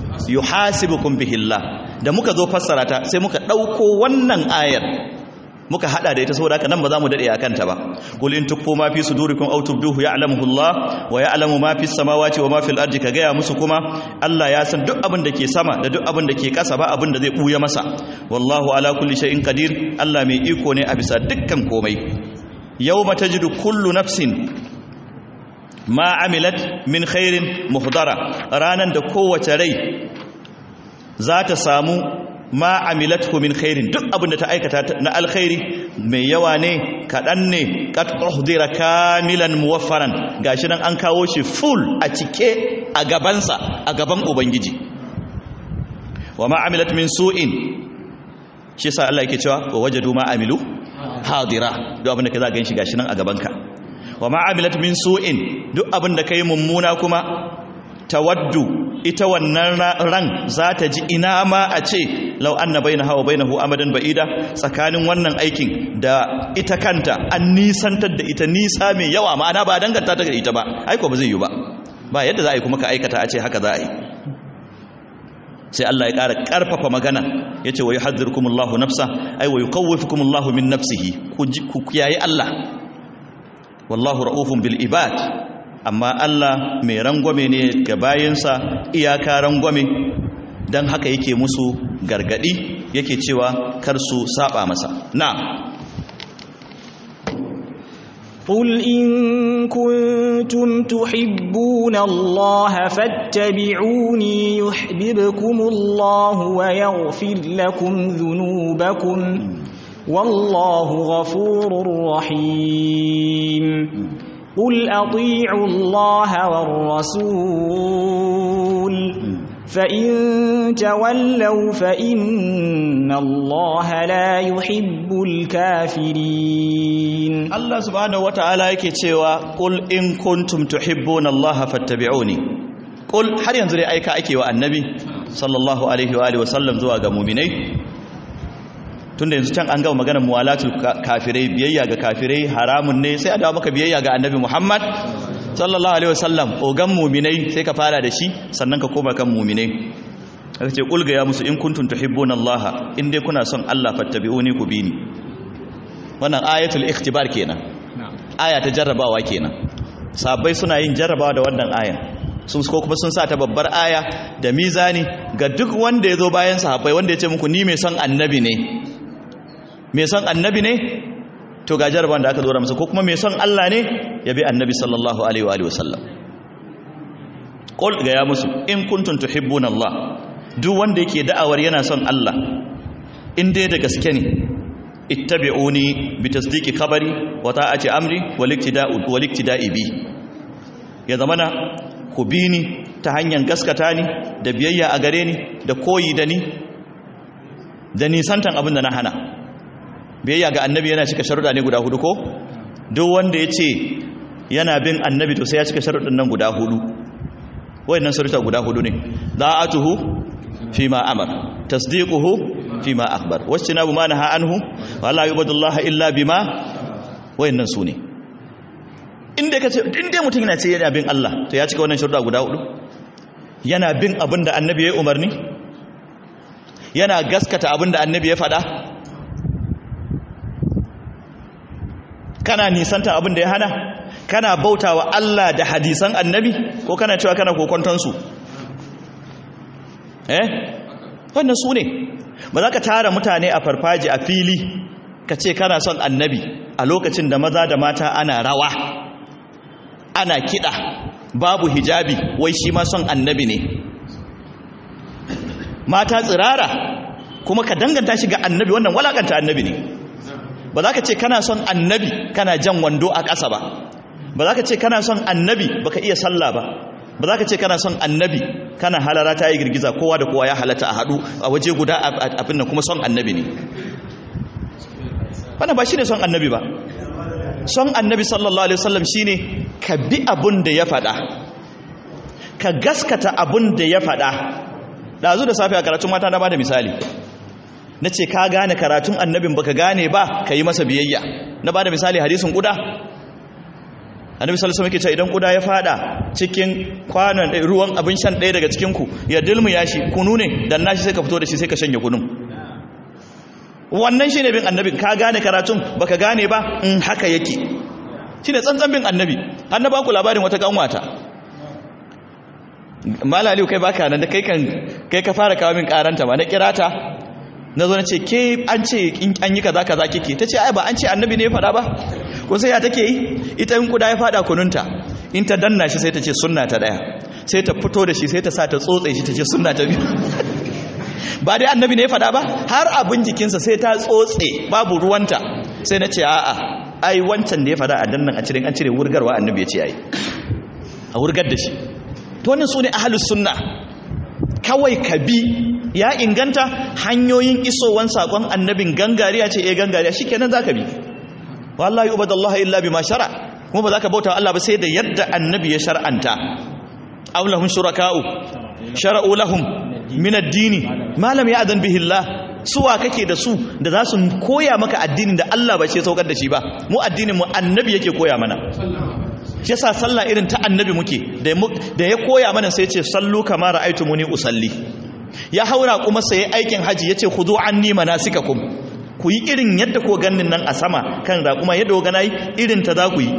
A: yuhasibukum bihi Allah da muka zo fassara ta sai muka dauko wannan ayar muka hada da ita saboda haka nan ba za mu dade akan ta ba qul in tukfu ma fi sudurikum aw tubduhu ya'lamuhu Allah wa ya'lamu ma fi samawati wa ma fil ardi ka gaya musu kuma Allah ya san duk abin da ke sama da duk abin da ke kasa ba abin da zai buya masa wallahu ala kulli shay'in qadir Allah mai iko ne a bisa dukkan komai yawma tajidu kullu nafsin ma amilat min khairin muhdara ranan da kowace rai za ta samu ma amilathu min khairin duk abin da ta aikata na alkhairi mai yawa ne kaɗan ne qad uhdira kamilan muwaffaran gashi nan an kawo shi full a cike a gabansa a gaban ubangiji wa ma amilat min su'in shi yasa Allah yake cewa wa wajadu ma amilu hadira duk abin da ka za ga shi gashi nan a gabanka wa ma amilat min su'in duk abin da kai mummuna kuma tawaddu ita wannan ran za ta ji ina ma a ce lau anna bainaha wa bainahu amadan ba'ida tsakanin wannan aikin da ita kanta an nisantar da ita nisa mai yawa ma'ana ba danganta ta ga ita ba aiko ba zai yi ba ba yadda za a yi kuma ka aikata a ce haka za a yi sai Allah ya ƙara ƙarfafa magana ya ce wa yi hazzirkumullahu nafsa ai wa yi kawwafikumullahu min nafsihi ku yayi Allah wallahu ra'ufun bil ibad amma Allah mai rangwame ne ga bayansa iyaka rangwame don haka yake musu gargadi yake cewa kar su saba masa na
B: قل إن كنتم تحبون الله فاتبعوني يحببكم الله ويغفر لكم ذنوبكم والله غفور رحيم قل أطيعوا الله والرسول فإن تولوا فإن الله لا يحب الكافرين
A: الله سبحانه وتعالى yake cewa qul in kuntum tuhibbuna Allah fattabi'uni qul har yanzu dai aika ake wa annabi sallallahu alaihi wa alihi wa sallam zuwa ga mu'minai tunda yanzu can an gama maganar muwalatul kafirai biyayya ga kafirai haramun ne sai a dawo maka biyayya ga annabi Muhammad sallallahu alaihi wasallam ogan mu'minai sai ka fara da shi sannan ka koma kan mu'minai aka ce kulga ya musu in kuntum tuhibbuna Allah in dai kuna son Allah fattabi'uni ku bi ni wannan ayatul ikhtibar kenan aya ta jarrabawa kenan sabai suna yin jarrabawa da wannan aya sun ko kuma sun sa ta babbar aya da mizani ga duk wanda ya zo bayan sahabbai wanda ya ce muku ni mai son annabi ne mai son annabi ne to ga jaraban da aka dora masa ko kuma mai son Allah ne ya bi annabi sallallahu alaihi wa sallam qul ga ya musu in kuntum tuhibbuna Allah duk wanda yake da'awar yana son Allah in dai da gaske ne ittabi'uni bi tasdiqi khabari wa ta'ati amri wal iktida'u wal iktida'i bi ya zamana ku bi ni ta hanyar gaskata ni da biyayya a gare ni da koyi da ni da nisantan abin da na hana biyayya ga annabi yana cika sharuɗa ne guda hudu ko duk wanda ya ce yana bin annabi to sai ya cika sharuɗin nan guda hudu wayannan sharuɗa guda hudu ne da'atuhu fi ma amar tasdiquhu fi ma akhbar wastinabu ma naha anhu wa la yubadullaha illa bima wayannan su ne inda kace inda mutum yana ce yana bin Allah to ya cika wannan sharuɗa guda hudu yana bin abin da annabi ya umarni yana gaskata abin da annabi ya faɗa kana nisanta abin da ya hana kana bautawa Allah da hadisan annabi ko kana cewa kana kokontonsu eh wannan su ne ba za ka tara mutane a farfaji a fili ka ce kana son annabi a lokacin da maza da mata ana rawa ana kiɗa babu hijabi wai shi ma son annabi ne mata tsirara kuma ka danganta shi ga annabi wannan walakanta annabi ne ba za ka ce kana son annabi kana jan wando a ƙasa ba ba za ka ce kana son annabi ba ka iya sallah ba ba za ka ce kana son annabi kana halara ta yi girgiza kowa da kowa ya halatta a haɗu a waje guda abin da kuma son annabi ne wannan ba shi ne son annabi ba son annabi sallallahu alaihi wasallam shi ne ka bi abin da ya faɗa ka gaskata abin da ya faɗa ɗazu da safe a karatun mata na ba da misali na ce ka gane karatun annabin baka gane ba ka yi masa biyayya na ba da misali hadisin kuda annabi sallallahu alaihi wasallam idan kuda ya fada cikin kwanon ruwan abin shan ɗaya daga cikin ku ya dilmu ya shi kunu ne dan nashi sai ka fito da shi sai ka shanye kunun wannan shine bin annabi ka gane karatun baka gane ba in haka yake shine tsantsan bin annabi annaba ku labarin wata kanwata malaliu kai baka nan da kai kan kai ka fara kawo min karanta ba na kirata na zo na ce ke an ce an yi kaza kaza kike ta ce ai ba an ce annabi ne ya faɗa ba ko sai ya take yi ita in kuda ya faɗa kununta in ta danna shi sai ta ce sunna ta daya sai ta fito da shi sai ta sa ta tsotse shi ta ce sunna ta biyu ba dai annabi ne ya faɗa ba har abin jikinsa sai ta tsotse babu ruwanta sai na ce a'a ai wancan da ya faɗa a dannan a cire an cire wurgarwa annabi ya ce ai a wurgar da shi to wannan su ne ahalus sunna kawai ka bi ya inganta hanyoyin isowan sakon annabin gangariya ce eh gangariya shikenan zaka bi wallahi ubadallahi illa bima shara kuma ba zaka bauta Allah ba sai da yadda annabi ya shar'anta aw lahum shuraka'u shara'u lahum min ad-dini ma lam ya'zan bihi Allah suwa kake da su da za su koya maka addinin da Allah ba ce saukar da shi ba mu addinin mu annabi yake koya mana shi yasa sallah irin ta annabi muke da ya koya mana sai ce sallu kama ra'aytumuni usalli ya haura kuma sai aikin haji yace khudu anni manasikakum ku yi irin yadda ko ganin nan a sama kan raƙuma yadda gana yi irin ta za ku yi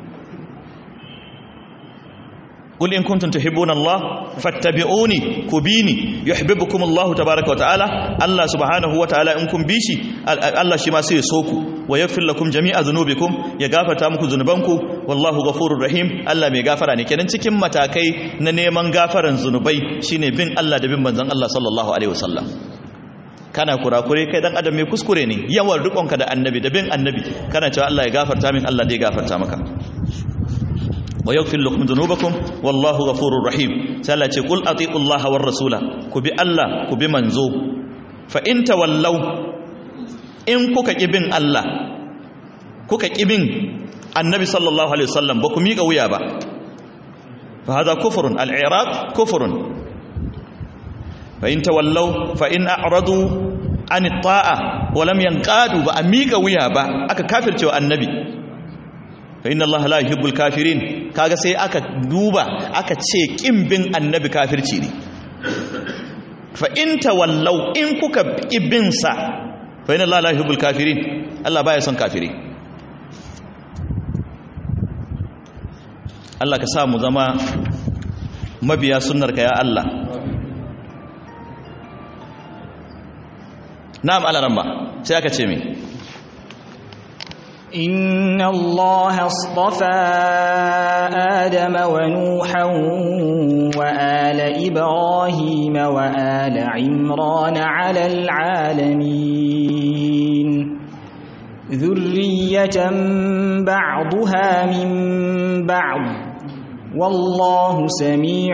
A: قل إن كنتم تحبون الله فاتبعوني كبيني يحببكم الله تبارك وتعالى الله سبحانه وتعالى إن كن بيشي الله شما سي سوكو ويغفر لكم جميع ذنوبكم يغفر تامكم ذنوبانكم والله غفور رحيم الله مي غفر ne kenan cikin matakai na neman gafaran zunubai shine bin Allah da bin manzon Allah sallallahu alaihi wasallam kana kurakure kai dan adam mai kuskure ne yawan rikonka da annabi da bin annabi kana cewa Allah ya gafarta min Allah zai gafarta maka wa yaghfir lakum dhunubakum wallahu ghafurur rahim sai Allah ce kul atiullaha war rasula ku bi Allah ku bi manzo fa in tawallaw in kuka kibin Allah kuka kibin annabi sallallahu alaihi wasallam ba ku miƙa wuya ba fa hada kufrun al-i'rad kufrun fa in tawallaw fa in a'radu an at-ta'a wa lam yanqadu ba miƙa wuya ba aka kafircewa annabi fa inna Allah la yuhibbul kafirin kaga sai aka duba aka ce kin bin annabi kafirci ne fa in tawallaw in kuka ibin sa fa inna Allah la yuhibbul kafirin Allah baya son kafiri Allah ka sa mu zama mabiya sunnarka ya Allah na'am alaramma sai aka ce me
B: إن الله اصطفى آدم ونوحا وآل إبراهيم وآل عمران على العالمين ذرية بعضها من بعض والله سميع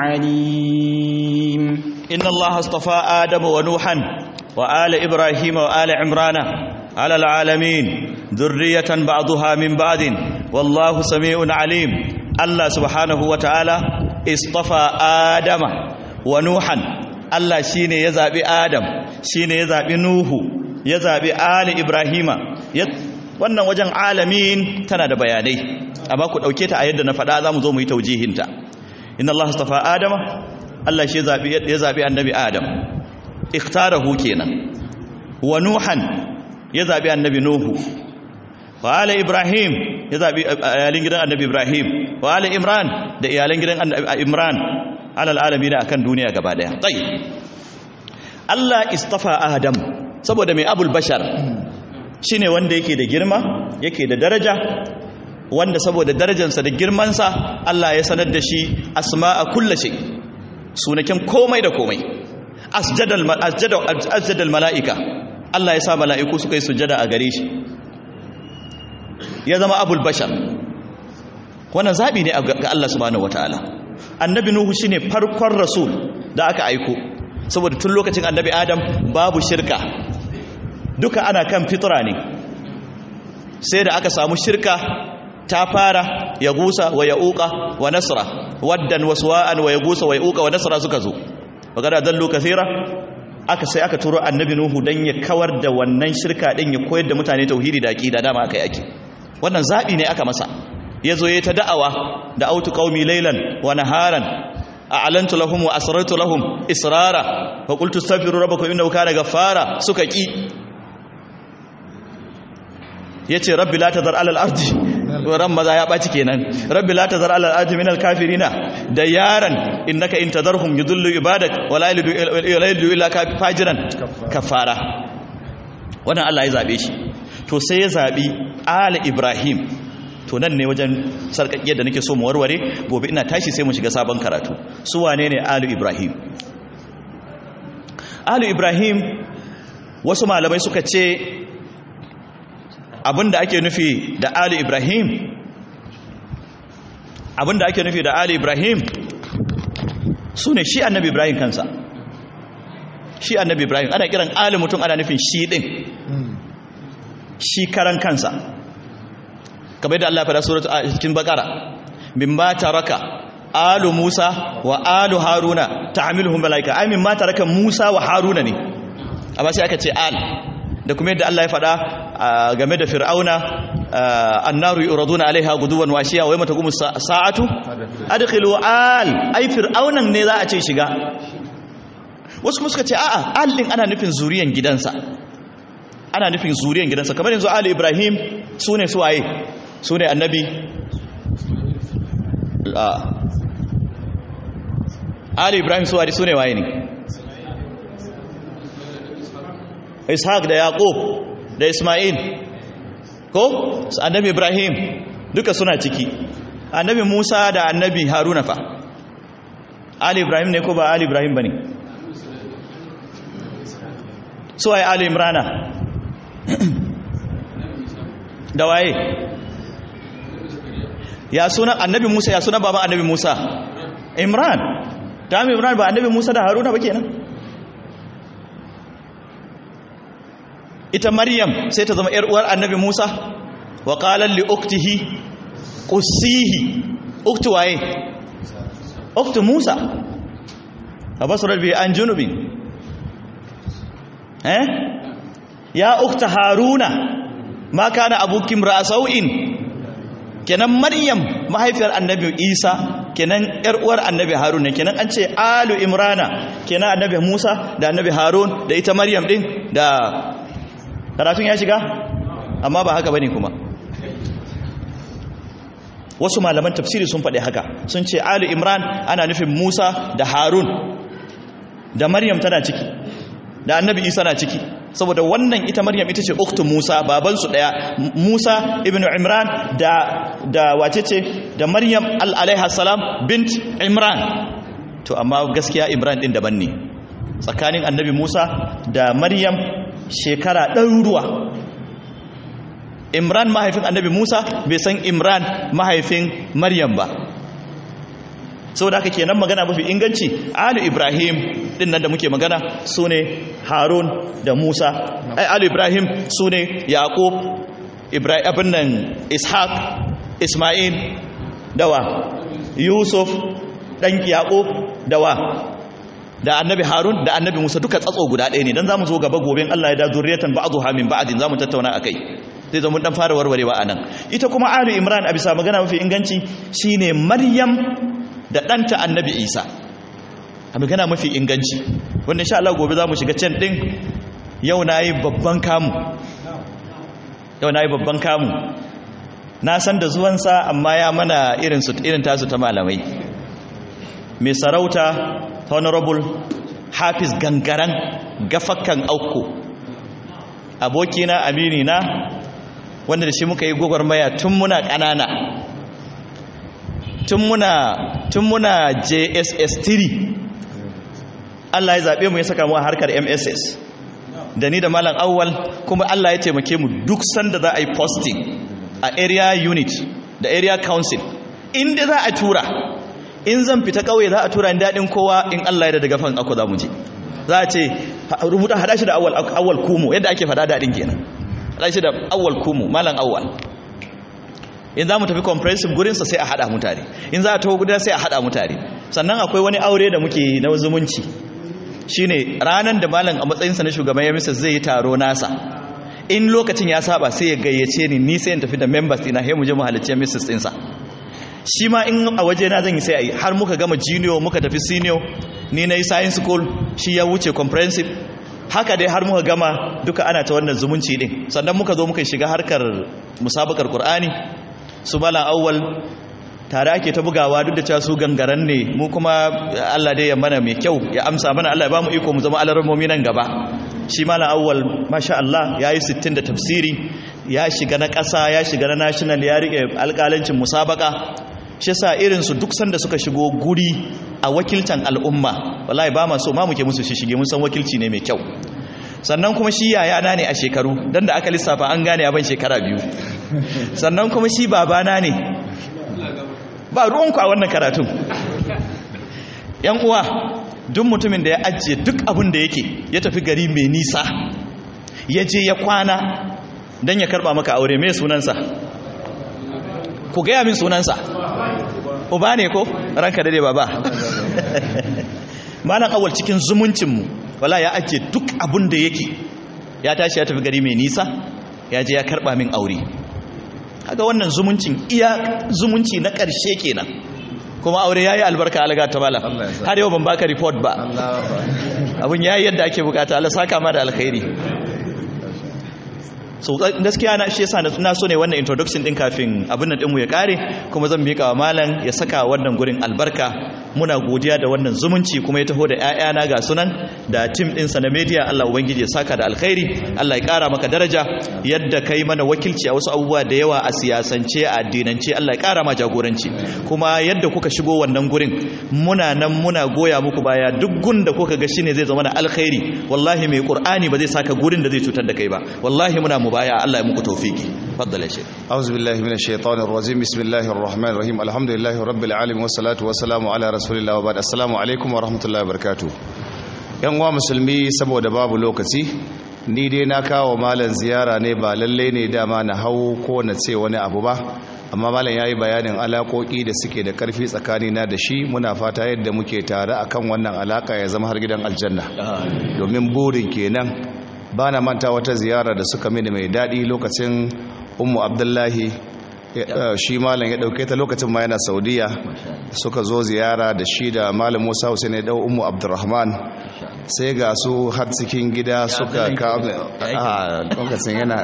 B: عليم
A: إن الله اصطفى آدم ونوحا وآل إبراهيم وآل عمران على العالمين ذرية بعضها من بعد والله سميع عليم الله سبحانه وتعالى اصطفى آدم ونوحا الله شيني يزابي آدم شيني يزابي نوح يزابي آل إبراهيم wannan wajen alamin tana da bayanai amma ku dauke ta a yadda na faɗa zamu zo mu yi taujihinta inna Allah astafa adama Allah shi ya zabi annabi adam ikhtarahu kenan wa nuhan ya zabi annabi nuhu wa ala ibrahim ya zabi iyalin gidan annabi ibrahim wa ala imran da iyalan gidan imran alal alamin akan duniya gaba daya tayyib Allah istafa adam saboda mai abul bashar shine wanda yake da girma yake da daraja wanda saboda darajarsa da girmansa Allah ya sanar da shi asma'a kulli shay sunakin komai da komai asjadal asjadal mala'ika Allah ya sa mala'iku suka yi sujada a gare shi ya zama abul bashar wannan zabi ne ga Allah subhanahu wataala annabi nuhu shine farkon rasul da aka aiko saboda tun lokacin annabi adam babu shirka duka ana kan fitra ne sai da aka samu shirka ta fara ya gusa wa ya uka wa nasra waddan waswa'an wa ya gusa wa ya uka wa nasra suka zo magana dallu kathira aka sai aka turo annabi nuhu dan ya kawar da wannan shirka din ya koyar da mutane tauhidi da aqida dama aka yake wannan zabi ne aka masa yazo yayi ta da'awa da autu qaumi laylan wa naharan a'lantu lahum wa asrartu lahum israra fa qultu astaghfiru rabbakum innahu kana ghaffara suka ki yace rabbi la tazar alal ardi ran maza ya baci kenan rabbi la tazar alal ardi minal kafirina da yaran innaka in tadarhum yudullu ibadak wala yalidu illa fajiran kafara wannan Allah ya zabe shi to sai ya zabi ali ibrahim to nan ne wajen sarkakkiyar da nake so mu warware gobe ina tashi sai mu shiga sabon karatu su wane ne ali ibrahim ali ibrahim wasu malamai suka ce abinda ake nufi da ali ibrahim abinda ake nufi da ali ibrahim su ne shi annabi ibrahim kansa shi annabi ibrahim ana kiran ali mutum ana nufin shi din shi karan kansa kamar yadda Allah fara suratu a cikin bakara mimma taraka alu musa wa alu haruna ta'amiluhum malaika ai mimma taraka musa wa haruna ne amma sai aka ce al da kuma yadda Allah ya faɗa game da fir'auna annaru yuraduna alaiha guduwan washiya wa yawma taqumu sa'atu adkhilu al ai fir'aunan ne za a ce shiga wasu kuma suka ce a'a al din ana nufin zuriyan gidansa ana nufin zuriyan gidansa kamar yanzu ali ibrahim sune suwaye sune annabi ali ibrahim suwaye sune waye ne ishaq da yaqub da isma'il ko annabi ibrahim duka suna ciki annabi musa da annabi haruna fa ali ibrahim ne ko ba ali ibrahim bane so ai ali imrana da waye ya suna annabi musa ya suna baban annabi musa imran ta imran ba annabi musa da haruna ba kenan ita maryam sai ta zama yar uwar annabi musa wa qala li uktihi qussihi uktu waye uktu musa abasra bi an junubin eh ya ukta haruna ma kana abukim ra'sau'in kenan maryam mahaifiyar annabi isa kenan yar uwar annabi harun ne kenan an ce alu imrana kenan annabi musa da annabi harun da ita maryam din da karatun ya shiga amma ba haka bane kuma wasu malaman tafsiri sun faɗi haka sun ce alu imran ana nufin musa da harun da maryam tana ciki da annabi isa na ciki saboda wannan ita maryam ita ce uktu musa babansu daya musa ibn imran da da wace ce da maryam alaiha salam bint imran to amma gaskiya imran din daban ne tsakanin annabi musa da maryam shekara ɗaruruwa imran mahaifin annabi musa bai san imran mahaifin maryam ba saboda haka kenan magana mafi inganci ali ibrahim din nan da muke magana su ne harun da musa ai ali ibrahim su ne yaqub ibrahim abin nan ishaq isma'il dawa yusuf dan yaqub dawa da annabi harun da annabi musa duka tsatso guda ɗaya ne dan zamu zo gaba goben Allah ya da zurriyatan ba'dha min ba'din zamu tattauna akai zai zama dan fara warwarewa anan ita kuma ali imran a bisa magana mafi inganci shine maryam da ɗanta annabi isa a magana mafi inganci wanda sha Allah gobe za mu shiga can ɗin yau na yi babban kamu yau na yi babban kamu na san da zuwansa amma ya mana irin tasu ta malamai mai sarauta honorable hafiz gangaran gafakan auko abokina amini na wanda da shi muka yi gwagwarmaya tun muna ƙanana tun muna tun muna JSS 3 Allah ya zabe mu ya saka mu a harkar MSS da ni da malam awwal kuma Allah ya taimake mu duk sanda za a yi posting a area unit da area council inda za a tura in zan fita kauye za a tura ni dadin kowa in Allah ya da daga fan ako za mu je za a ce rubuta hada shi da awwal awwal kumu yadda ake fada dadin kenan hada shi da awwal kumu malam awwal in za mu tafi comprehensive gurinsa sai a haɗa mutane in za a taho guda sai a haɗa mutane sannan akwai wani aure da muke na zumunci shine ranar da malam a matsayinsa na shugaban ya misa zai yi taro nasa in lokacin ya saba sai ya gayyace ni ni sai in tafi da members ina he mu je mu halarci mrs ɗinsa shi ma in a waje na zan yi sai a yi har muka gama junior muka tafi senior ni na yi science school shi ya wuce comprehensive haka dai har muka gama duka ana ta wannan zumunci din sannan muka zo muka shiga harkar musabakar qur'ani su malam awwal tare ake ta bugawa duk da cewa su gangaran ne mu kuma Allah dai ya mana mai kyau ya amsa mana Allah ya bamu iko mu zama alarmomi nan gaba shi malam awwal masha Allah yayi 60 da tafsiri ya shiga na ƙasa ya shiga na national ya rike alƙalancin musabaka shi yasa irin su duk sanda suka shigo guri a wakiltan al'umma wallahi ba ma so ma muke musu shi shige mun san wakilci ne mai kyau sannan kuma shi yayana ne a shekaru dan da aka lissafa an gane abin shekara biyu sannan kuma shi babana ne ba ruwanku a wannan karatun yan uwa duk mutumin da ya ajiye duk abin da yake ya tafi gari mai nisa ya je ya kwana don ya karba maka aure mai sunansa ku gaya min sunansa uba ne ko ranka dade baba malam awal cikin zumuncinmu wala ya ajiye duk abin da yake ya tashi ya tafi gari mai nisa ya je ya karba min aure kaga wannan zumuncin iya zumunci na ƙarshe kenan kuma aure yayi albarka alaga ta bala har yau ban baka report ba abun yayi yadda ake bukata Allah saka ma da alkhairi so gaskiya na shi yasa na so ne wannan introduction din kafin abin nan dinmu ya kare kuma zan mika wa malam ya saka wannan gurin albarka muna godiya da wannan zumunci kuma ya taho da ƴaƴana ga sunan da team din sa na media Allah ubangiji ya saka da alkhairi Allah ya kara maka daraja yadda kai mana wakilci a wasu abubuwa da yawa a siyasance a addinance Allah ya kara ma jagoranci kuma yadda kuka shigo wannan gurin muna nan muna goya muku baya duk gun da kuka ga shine zai zama na alkhairi wallahi mai qur'ani ba zai saka gurin da zai cutar da kai ba wallahi muna mubaya Allah ya muku tawfiki faddala shi
C: أعوذ بالله من الشيطان الرجيم بسم الله الرحمن الرحيم الحمد لله رب العالمين والصلاة والسلام على رسول الله وبعد السلام عليكم ورحمة الله وبركاته yan uwa musulmi saboda babu lokaci ni dai na kawo malam ziyara ne ba lalle ne dama na hau ko na ce wani abu ba amma malam yayi bayanin alakoki da suke da karfi tsakani na da shi muna fata yadda muke tare akan wannan alaka ya zama har gidan aljanna domin burin kenan ba na manta wata ziyara da suka mini mai daɗi lokacin ummu abdullahi shi malam ya ɗauke ta lokacin ma yana saudiya suka zo ziyara da shi da malam musa hussein ya ɗau ummu abdurrahman sai ga su har cikin gida suka kawo a lokacin yana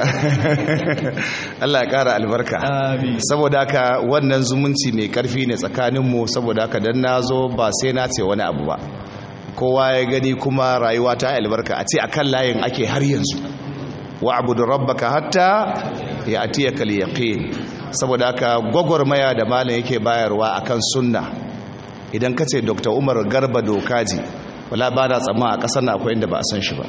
C: allah ya ƙara albarka saboda haka wannan zumunci mai ƙarfi ne tsakaninmu saboda haka don na zo ba sai na ce wani abu ba kowa ya gani kuma rayuwa ta albarka a ce akan layin ake har yanzu wa abudu rabbaka hatta ya atiyaka al-yaqin saboda haka gwagwarmaya da malam yake bayarwa akan sunna idan ka ce Dr. Umar Garba Dokaji wala ba da tsamma a ƙasar na akwai inda ba a san shi ba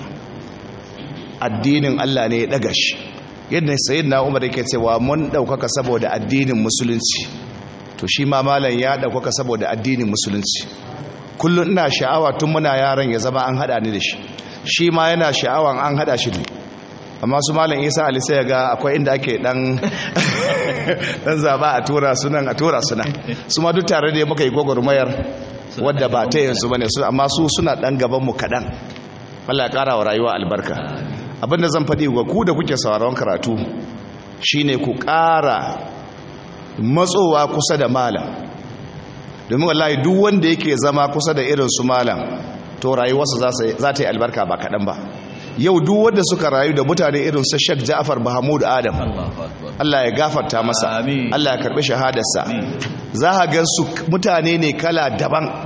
C: addinin Allah ne ya daga shi yadda sayyidina Umar yake cewa mun daukaka saboda addinin musulunci to shi ma malam ya daukaka saboda addinin musulunci kullum ina sha'awa tun muna yaran ya zama an hada ni da shi shi ma yana sha'awan an hada shi ne amma su malam isa ali sai ga akwai inda ake dan dan zaba a tura sunan a tura sunan su ma duk tare da muka yi gwagwarmayar wadda ba ta yanzu bane su amma su suna dan gaban mu kadan Allah ya kara wa rayuwa albarka abinda zan faɗi ga ku da kuke sauraron karatu shine ku ƙara matsowa kusa da malam domin wallahi duk wanda yake zama kusa da irin su malam to rayuwarsa za ta yi albarka ba kaɗan ba yau duk wanda suka rayu da mutane irin su Sheikh Ja'far Mahmud Adam Allah ya gafarta masa Allah ya karbi shahadarsa za ka ga su mutane ne kala daban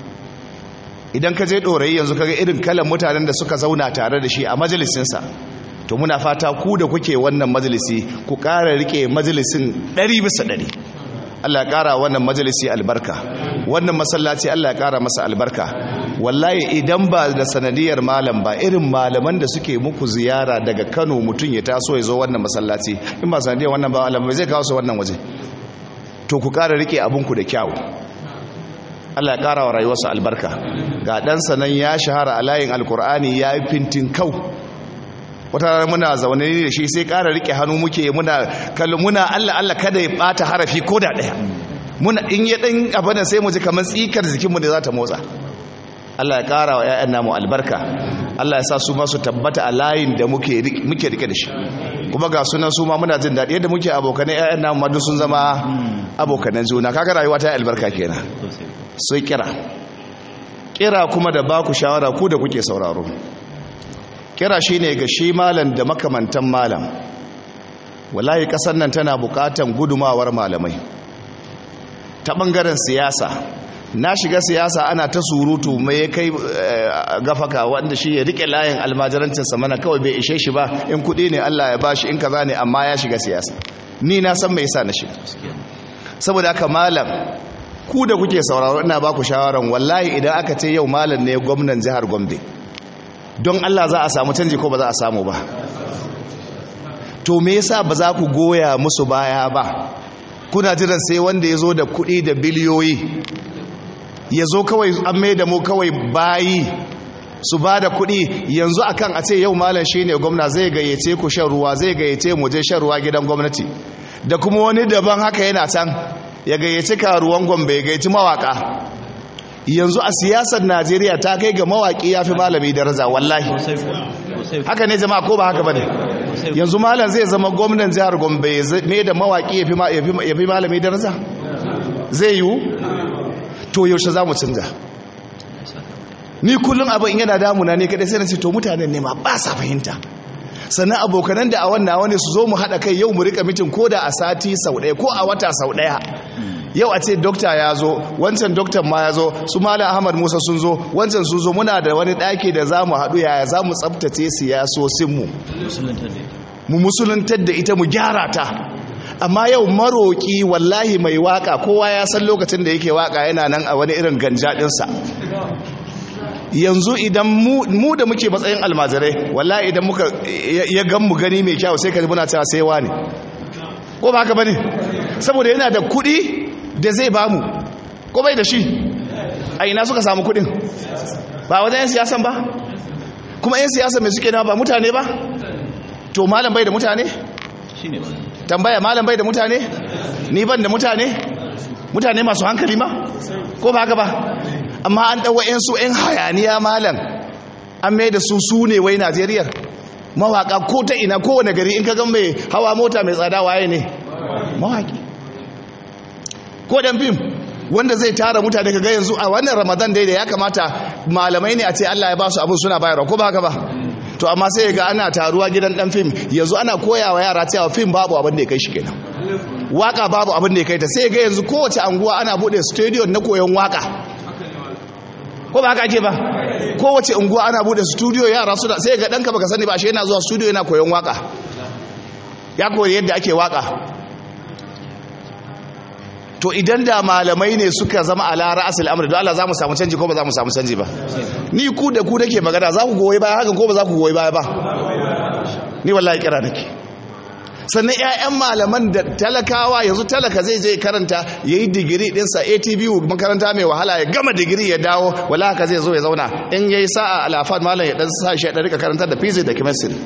C: idan ka je dorayi yanzu kaga irin kalan mutanen da suka zauna tare da shi a majalisinsa to muna fata ku da kuke wannan majalisi ku ƙara rike majalisin ɗari bisa ɗari Allah ya ƙara wannan majalisi albarka wannan masallaci Allah ya ƙara masa albarka wallahi idan ba da sanadiyar malam ba irin malaman da suke muku ziyara daga Kano mutum ya taso ya zo wannan masallaci in ba sanadiyar wannan ba malam zai kawo su wannan waje to ku ƙara rike abinku da kyau Allah ya ƙara wa rayuwarsa albarka ga ɗansa nan ya shahara a layin alkur'ani ya yi fintin kau wata rana muna zaune ne da shi sai ƙara rike hannu muke muna kallo muna Allah Allah kada ya bata harafi ko da ɗaya muna in ya ɗan abin sai mu ji kamar tsikar jikinmu da za ta motsa Allah ya ƙara wa 'ya'yan namu albarka Allah ya sa su masu tabbata a layin da muke rike da shi kuma ga sunan su ma muna jin daɗi yadda muke abokanai 'ya'yan namu ma sun zama abokanan juna kaga rayuwa ta albarka kenan sai kira kira kuma da baku shawara ku da kuke sauraro kira shi ne ga shi malam da makamantan malam wallahi kasar nan tana bukatan gudumawar malamai ta bangaren siyasa na shiga siyasa ana ta surutu mai ya kai gafaka wanda shi ya rike layin almajirancinsa mana kawai bai ishe shi ba in kudi ne Allah ya bashi in kaza ne amma ya shiga siyasa ni na san mai yasa na shiga saboda haka malam ku da kuke sauraro ina baku shawaran wallahi idan aka ce yau malam ne gwamnan jihar Gombe don Allah za a samu canji ko ba za a samu ba to me yasa ba za ku goya musu baya ba kuna jiran sai wanda ya zo da kuɗi da biliyoyi ya zo kawai an mai da mu kawai bayi su ba da kuɗi yanzu akan a ce yau malam shi ne gwamna zai gayyace ku shan ruwa zai gayyace mu je shan ruwa gidan gwamnati da kuma wani daban haka yana can ya gayyaci karuwan gombe ya gayyaci mawaka yanzu a siyasar najeriya ta kai ga mawaki ya fi malami daraja wallahi haka ne jama'a ko ba haka ba ne yanzu malam zai zama gwamnan jihar gombe mai da mawaki ya fi malami daraja zai yiwu to yaushe za mu canza ni kullum abin yana damuna ne kadai sai na ce to mutanen ne ma ba sa fahimta sannan abokanan da a wannan wani su zo mu haɗa kai yau mu rika mitin ko da a sati sau ɗaya ko a wata sau ɗaya yau a ce dokta ya zo wancan doktan ma ya zo su malam ahmad musa sun zo wancan sun zo muna da wani ɗaki da za mu haɗu yaya za mu tsabtace siyasosinmu mu musuluntar da ita mu gyara ta amma yau maroƙi wallahi mai waka kowa ya san lokacin da yake waka yana nan a wani irin ganjaɗinsa yanzu idan mu da muke matsayin almajirai wallahi idan muka ya gan mu gani mai kyau sai ka muna cewa sai wani ko ba haka bane saboda yana da kuɗi da zai bamu ko bai da shi a ina suka samu kuɗin ba wajen yan siyasan ba kuma yan siyasa mai suke na ba mutane ba to malam bai da mutane tambaya malam bai da mutane ni ban da mutane mutane masu hankali ma ko ba haka ba amma an ɗauwa 'yansu 'yan hayaniya malam an mai da su su ne wai najeriyar mawaka ko ta ina kowane gari in ka gan mai hawa mota mai tsada waye ne mawaki ko dan fim wanda zai tara mutane ka ga yanzu a wannan ramadan dai da ya kamata malamai ne a ce allah ya ba su abin suna bayarwa ko ba haka ba to amma sai ga ana taruwa gidan dan fim yanzu ana koyawa yara cewa fim babu abin da ya kai shi kenan waka babu abin da ya kai ta sai ga yanzu kowace anguwa ana bude studio na koyon waka ko ba haka ake ba kowace unguwa ana bude studio yara su da sai ga danka baka sani ba shi yana zuwa studio yana koyon waka ya koyi yadda ake waka to idan da malamai ne suka zama ala ra'asul amri don Allah za mu samu canji ko ba za mu samu canji ba ni ku da ku nake magana za ku goyi baya hakan ko ba za ku goyi baya ba ni wallahi kira nake sannan 'ya'yan malaman da talakawa yanzu talaka zai je karanta ya yi digiri ɗinsa atbu makaranta mai wahala ya gama digiri ya dawo wala haka zai zo ya zauna in ya yi sa'a alafat malam ya ɗan sa shi ya rika karanta da physics da chemistry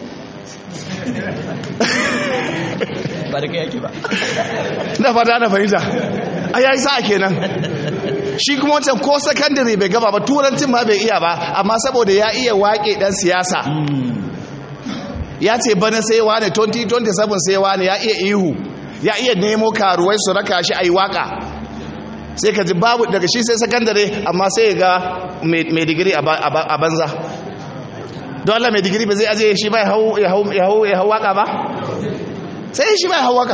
A: ba da kai yake ba
C: na fata na fahimta a yayi sa'a kenan shi kuma wancan ko sakandare bai gaba ba turancin ma bai iya ba amma saboda ya iya waƙe ɗan siyasa ya ce bana sai wane 2027 sai wane ya iya ihu ya iya nemo karuwai su raka shi a yi waka sai ka ji babu daga shi sai sakandare amma sai ga mai digiri a banza don Allah mai digiri ba zai aje shi ba ya hau waka ba sai shi ba ya hau waka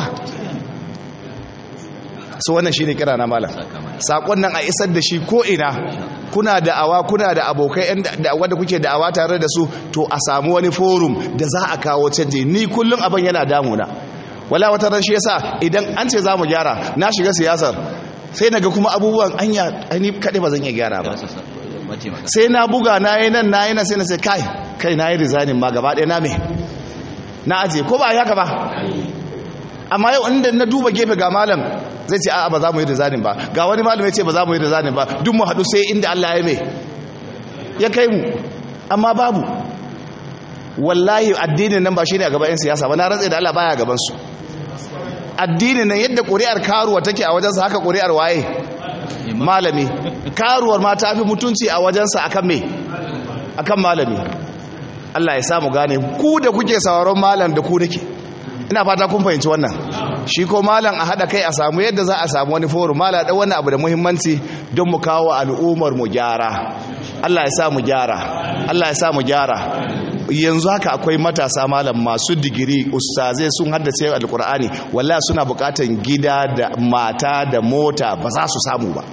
C: su wannan shi ne kira na malam saƙon nan a isar da shi ko ina kuna da'awa kuna da abokai wanda kuke da'awa tare da su to a samu wani forum da za a kawo canji ni kullum abin yana damuna wala wata ran shi yasa idan an ce za mu gyara na shiga siyasar sai na ga kuma abubuwan anya ni kaɗai ba zan iya gyara ba sai na buga na yi nan na yi nan sai na ce kai kai na yi rizanin ma gaba ɗaya na me na aje ko ba haka ba amma yau inda na duba gefe ga malam zai ce a'a ba za mu yi rizanin ba ga wani malam ya ce ba za mu yi rizanin ba duk mu haɗu sai inda Allah ya mai ya kai mu amma babu wallahi addinin nan ba shi ne a gaban 'yan siyasa ba na rantse da Allah baya gaban su addinin nan yadda ƙuri'ar karuwa take a wajensa haka ƙuri'ar waye malami karuwar ma ta fi mutunci a wajensa akan me akan malami Allah ya samu gane ku da kuke sauraron malam da ku nake ina fata kun fahimci wannan shi ko malam a haɗa kai a samu yadda za a samu wani forum malam ɗan wannan abu da muhimmanci don mu kawo al'ummar mu gyara Allah ya sa mu gyara Allah ya sa mu gyara yanzu haka akwai matasa malam masu digiri ustazai sun haddace alkur'ani wallahi suna bukatan gida da mata da mota ba za su samu ba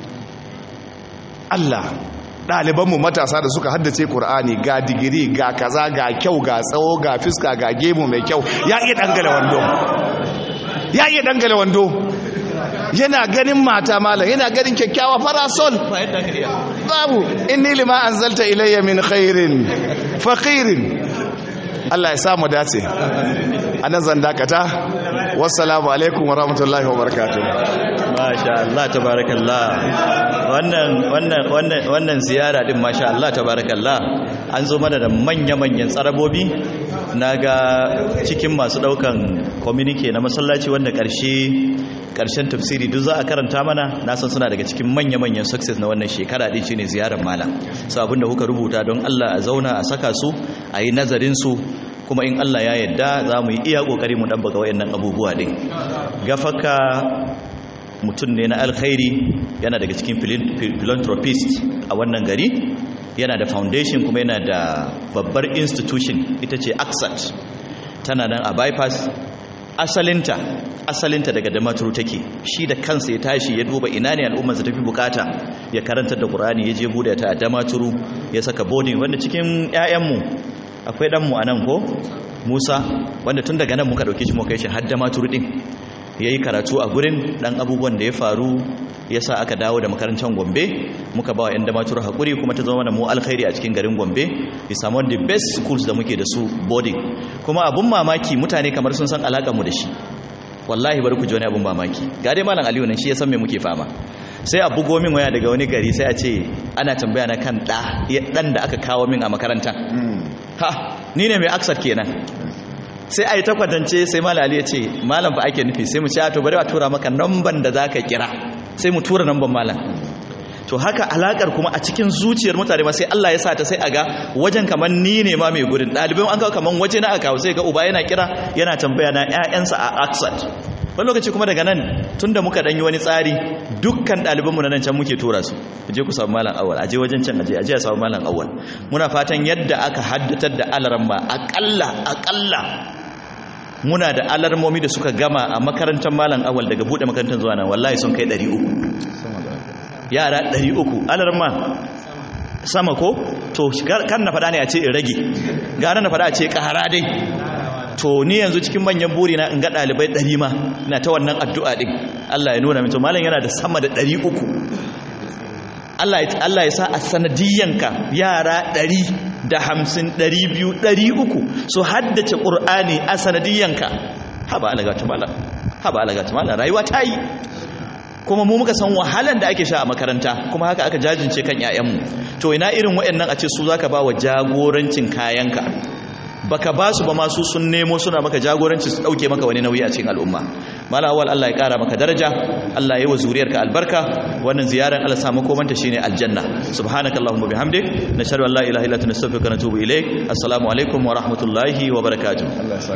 C: Allah ɗalibanmu matasa da suka haddace ƙur'ani ga digiri ga kaza ga kyau ga tsawo ga fiska ga gemu mai kyau ya iya dangale wando ya iya dangale wando yana ganin mata malam yana ganin kyakkyawa farasol babu inni lima anzalta ilayya min khairin faqirin Allah ya samu dace anan zan dakata wassalamu alaikum wa rahmatullahi wa barakatuh
A: masha Allah tabarakallah wannan wannan wannan wannan ziyara din masha Allah tabarakallah an zo mana da manya-manyan tsarabobi naga cikin masu daukan communique na masallaci wanda karshe karshen tafsiri duk za a karanta mana na san suna daga cikin manya-manyan success na wannan shekara din shine ziyarar malam so abinda kuka rubuta don Allah a zauna a saka su a yi nazarin su kuma in Allah ya yarda za mu yi iya kokari mu dabbaka wayannan abubuwa din gafaka mutum ne na alkhairi yana daga cikin philanthropist a wannan gari yana da foundation kuma yana da babbar institution ita ce aksat tana nan a bypass asalinta asalinta daga damaturu take shi da kansa ya tashi ya duba ina ne al'ummar ta tafi bukata ya karanta da qur'ani ya je bude ta a damaturu ya saka boarding wanda cikin ƴaƴanmu akwai dan mu anan ko Musa wanda tun daga nan muka dauke shi muka kai shi har damaturu din ya yi karatu a gurin ɗan abubuwan da ya faru ya sa aka dawo da makarantar gombe muka ba wa 'yan damatur haƙuri kuma ta zama da mu alkhairi a cikin garin gombe ya samu the best schools da muke da su boarding kuma abun mamaki mutane kamar sun san mu da shi wallahi bari ku ji wani abun mamaki ga dai malam aliyu nan shi ya san me muke fama sai a bugo min waya daga wani gari sai a ce ana tambaya na kan ɗa ɗan da aka kawo min a makaranta ha ni ne mai aksar kenan sai a yi takwatance sai malali ya ce malam fa ake nufi sai mu ce to bari a tura maka namban da za ka kira sai mu tura namban malam to haka alakar kuma a cikin zuciyar mutane ma sai Allah ya sa ta sai a ga wajen kamar ni ne ma mai gurin ɗalibai an kawo kamar waje na aka kawo sai ga uba yana kira yana tambaya na ƴaƴansa a Aksat wani lokaci kuma daga nan tunda muka dan yi wani tsari dukkan ɗalibanmu na nan can muke tura su je ku samu malam awal aje wajen can aje aje a samu malam awal muna fatan yadda aka haddatar da alaramma akalla akalla muna da alarmomi da suka gama a makarantar malam awal daga bude makarantar zuwa nan wallahi sun kai 300 yara 300 alarma sama ko to kan na faɗa ne a ce in rage gara na faɗa a ce ƙara dai to ni yanzu cikin manyan buri na in ga ɗalibai 100 ma na ta wannan addu'a din Allah ya nuna min to malam yana da sama da 300 Allah ya sa a sanadiyyanka yara ɗari da hamsin ɗari biyu ɗari uku su haddace ƙur'ani a sanadiyyanka haɓa alagata mala haɓa alagata mala rayuwa ta yi kuma mu muka san wahalan da ake sha a makaranta kuma haka aka jajince kan 'ya'yanmu to ina irin waɗannan a ce su za ka ba wa jagorancin kayanka baka ba su ba masu sun nemo suna maka jagoranci su dauke maka wani nauyi a cikin al'umma mala awal Allah ya kara maka daraja Allah ya yi wa zuriyarka albarka wannan ziyaran Allah samu komanta shine aljanna subhanakallahumma bihamdik nashhadu an la ilaha illa anta nastaghfiruka wa natubu ilaik assalamu alaikum wa rahmatullahi wa barakatuh